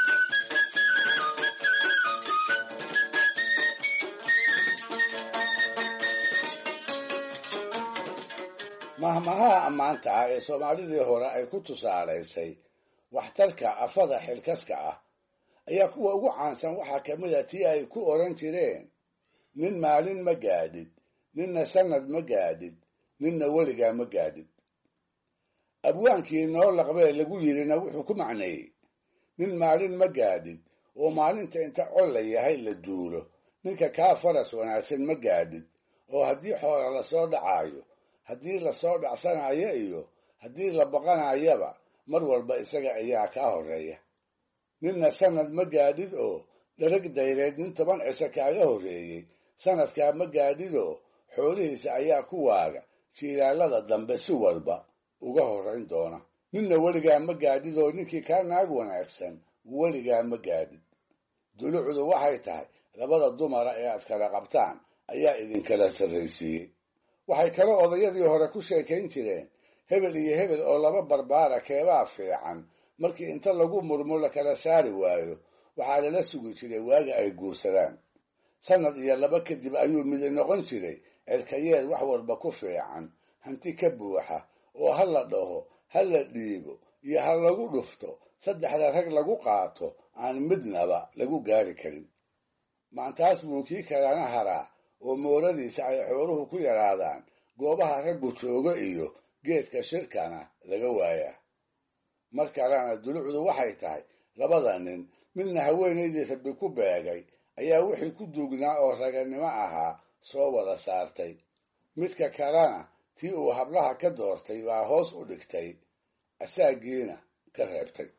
[SPEAKER 13] mahmahaha ammaanta ah ee soomaalidii hore ay ku tusaalaysay waxtarka afada xilkaska ah ayaa kuwa ugu caansan waxaa ka mid a tii ay ku odhan jireen nin maalin ma gaadhid ninna sannad ma gaadhid ninna weligaa ma gaadhid abwaankii noo laqbee lagu yidhina wuxuu ku macneeyey nin maalin ma gaadhid oo maalinta inta col la yahay la duulo ninka kaa faras wanaagsan ma gaadhid oo haddii xoola lasoo dhacaayo haddii lasoo dhacsanayo iyo haddii la baqanayaba mar walba isaga ayaa kaa horreeya ninna sannad ma gaadhid oo dharag dayreed nin toban cisho kaaga horreeyey sannadkaa ma gaadhid oo xoolihiisa ayaa ku waaga jiilaalada dambe si walba uga horrayn doona ninna weligaa ma gaadhid oo ninkii kaa naag wanaagsan weligaa ma gaadhid dulucdu waxay tahay labada dumara ee aad kala qabtaan ayaa idinkala sarraysiiyey waxay kaloo odayadii hore ku sheekayn jireen hebel iyo hebel oo laba barbaara keebaa fiican markii inta lagu murmo la kala saari waayo waxaa lala sugi jiray waaga ay guursadaan sannad iyo laba kadib ayuu midi noqon jiray cerkayeed wax walba ku fiican hanti ka buuxa oo ha la dhaho ha la dhiibo iyo ha lagu dhufto saddexda rag lagu qaato aan midnaba lagu gaari karin maantaas buu kii kalena haraa oo mooradiisa ay xooluhu ku yaraadaan goobaha raggu joogo iyo geedka shirkana laga waayaa mar kalena dulucdu waxay tahay labada nin midna haweenaydii rabbi ku beegay ayaa wixii ku duugnaa oo raganimo ahaa soo wada saartay midka kalena tii uu hablaha ka doortay baa hoos u dhigtay asaagiina ka reebtay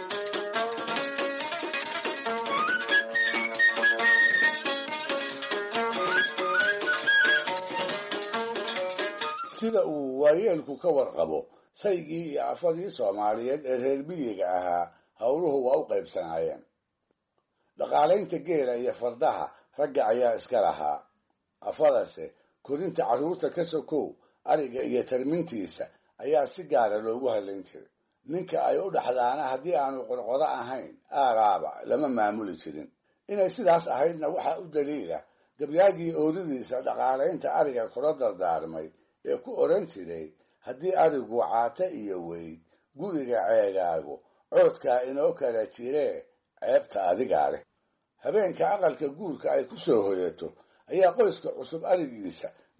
[SPEAKER 13] sida uu waayeelku ka warqabo saygii iyo afadii soomaaliyeed ee reer miyiga ahaa howluhu waa u qaybsanaayeen dhaqaalaynta geela iyo fardaha ragga ayaa iska lahaa afadase korinta carruurta ka sokow ariga iyo tarmintiisa ayaa si gaara loogu hadlayn jiray ninka ay u dhaxdaana haddii aanu qorqodo ahayn aaraaba lama maamuli jirin inay sidaas ahaydna waxaa u daliila gabyaagii ooridiisa dhaqaalaynta ariga kula dardaarmay ee ku odhan jiray haddii arigu caata iyo weyd guriga ceegaagu coodkaa inoo kala jiree ceebta adigaa leh habeenka aqalka guurka ay ku soo hoyato ayaa qoyska cusub arigiisa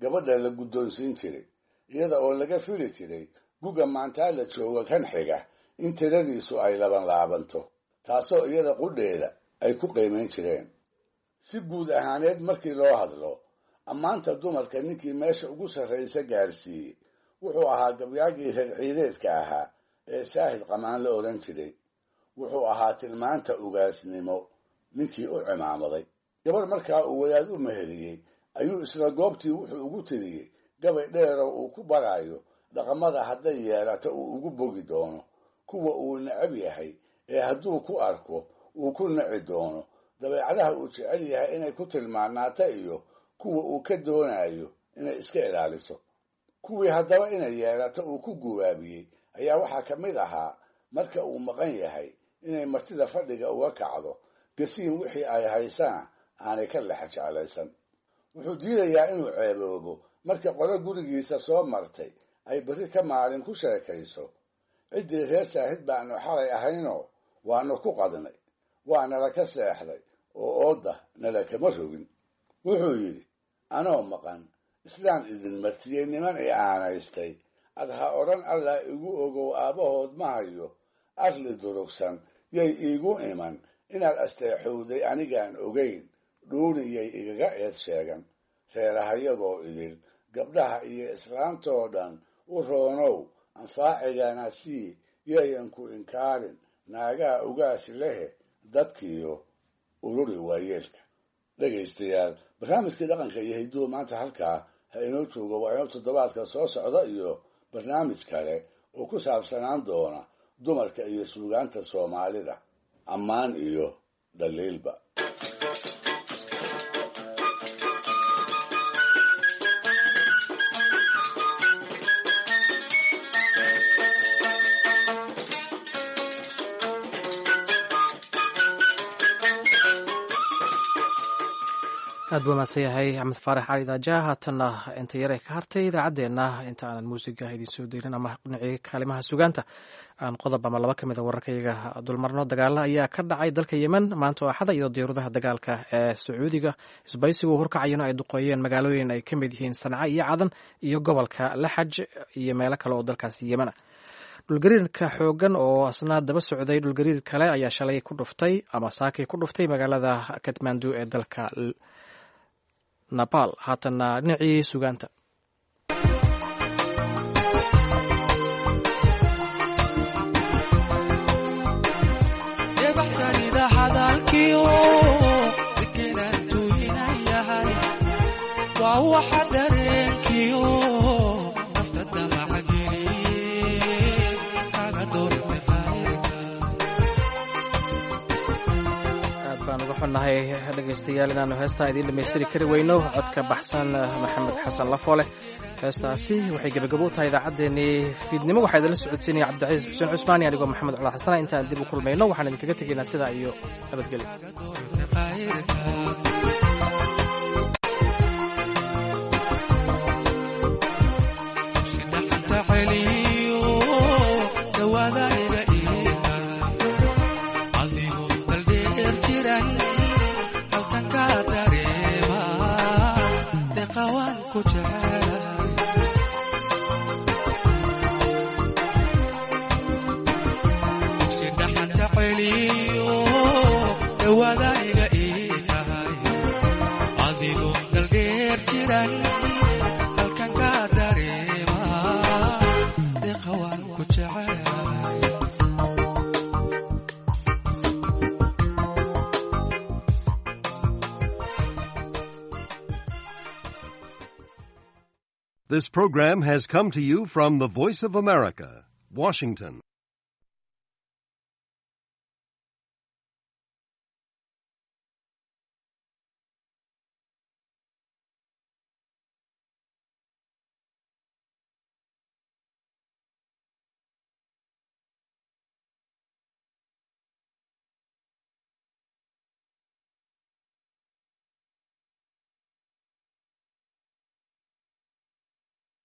[SPEAKER 13] gabadha la guddoonsiin jiray iyada oo laga fili jiray guga maantaa la jooga kan xiga in tiradiisu ay laban laabanto taasoo iyada qudheeda ay ku qiimayn jireen si guud ahaaneed markii loo hadlo ammaanta dumarka ninkii meesha ugu sarraysa gaarsiiyey wuxuu ahaa gabyaagii reer ciideedka ahaa ee saahid qamaan la odhan jiray wuxuu ahaa tilmaanta ugaasnimo ninkii u cimaamaday gabar markaa uu wadaad u meheriyey ayuu isla goobtii wuxuu ugu tiriyey gabay dheeroo uu ku baraayo dhaqamada hadday yeelato uu ugu bogi doono kuwa uu necab yahay ee hadduu ku arko uu ku naci doono dabeecadaha uu jecel yahay inay ku tilmaanaata iyo kuwa uu ka doonayo inay iska ilaaliso kuwii haddaba inay yeelato uu ku gubaabiyey ayaa waxaa ka mid ahaa marka uu maqan yahay inay martida fadhiga uga kacdo gasiin wixii ay haysana aanay ka lexa jeclaysan wuxuu diidayaa inuu ceeboobo marka qolo gurigiisa soo martay ay berri ka maalin ku sheekayso ciddii reer saahid baanu xalay ahaynoo waanu ku qadnay waa nala ka seexday oo oodda nala kama rogin wuxuu yidhi anoo maqan islaan idin martiyey niman i aanaystay ad ha odhan allah igu ogow aabbahood ma hayo arli durugsan yay iigu iman inaad asteexowday anigaan ogayn dhuuniyay igaga eed sheegan reerahayagoo idil gabdhaha iyo islaantoo dhan u roonow anfaacigana sii yayan ku inkaarin naagaha ugaasi lehe dadkiiyo ururi waayeelka dhegaystayaal barnaamijkii dhaqanka iyo hidduhu maanta halkaa ha inoo joogo waa inoo toddobaadka soo socda iyo barnaamij kale oo ku saabsanaan doona dumarka iyo suugaanta soomaalida ammaan iyo dhaliilba
[SPEAKER 2] aad buu mahadsan yahay axmed faarax cali daaja haatanna inta yare ka hartay idaacaddeenna inta aanan muusiga idiin soo deynin ama dhinacii kaalimaha sugaanta aan qodob ama laba ka mid a wararkayaga dulmarno dagaalo ayaa ka dhacay dalka yemen maanta oo axada iyadoo diyaaradaha dagaalka ee sacuudiga isbaysigu horkacayana ay duqeeyeen magaalooyin ay ka mid yihiin sanca iyo cadan iyo gobolka laxaj iyo meelo kale oo dalkaasi yemena dhulgariirka xoogan oo asna daba socday dhulgariir kale ayaa shalay ku dhuftay ama saakay ku dhuftay magaalada katmandu ee dalka napal haatanna dhinacii sugaanta nahay dhegaystayaal inaanu heestaa idiin dhamaystiri kari weyno codka baxsan maxamed xasan lafoole heestaasi waxay gebagabo u tahay idaacaddeenii fiidnimo waxaa idinla socodsiinaya cabdicasiis xuseen cusmaani anigoo maxamed cula xasana intaan dib u kulmayno waxaan idinkaga tegaynaa sidaa iyo nabadgelyo
[SPEAKER 14] This program has come to you from the Voice of America, Washington.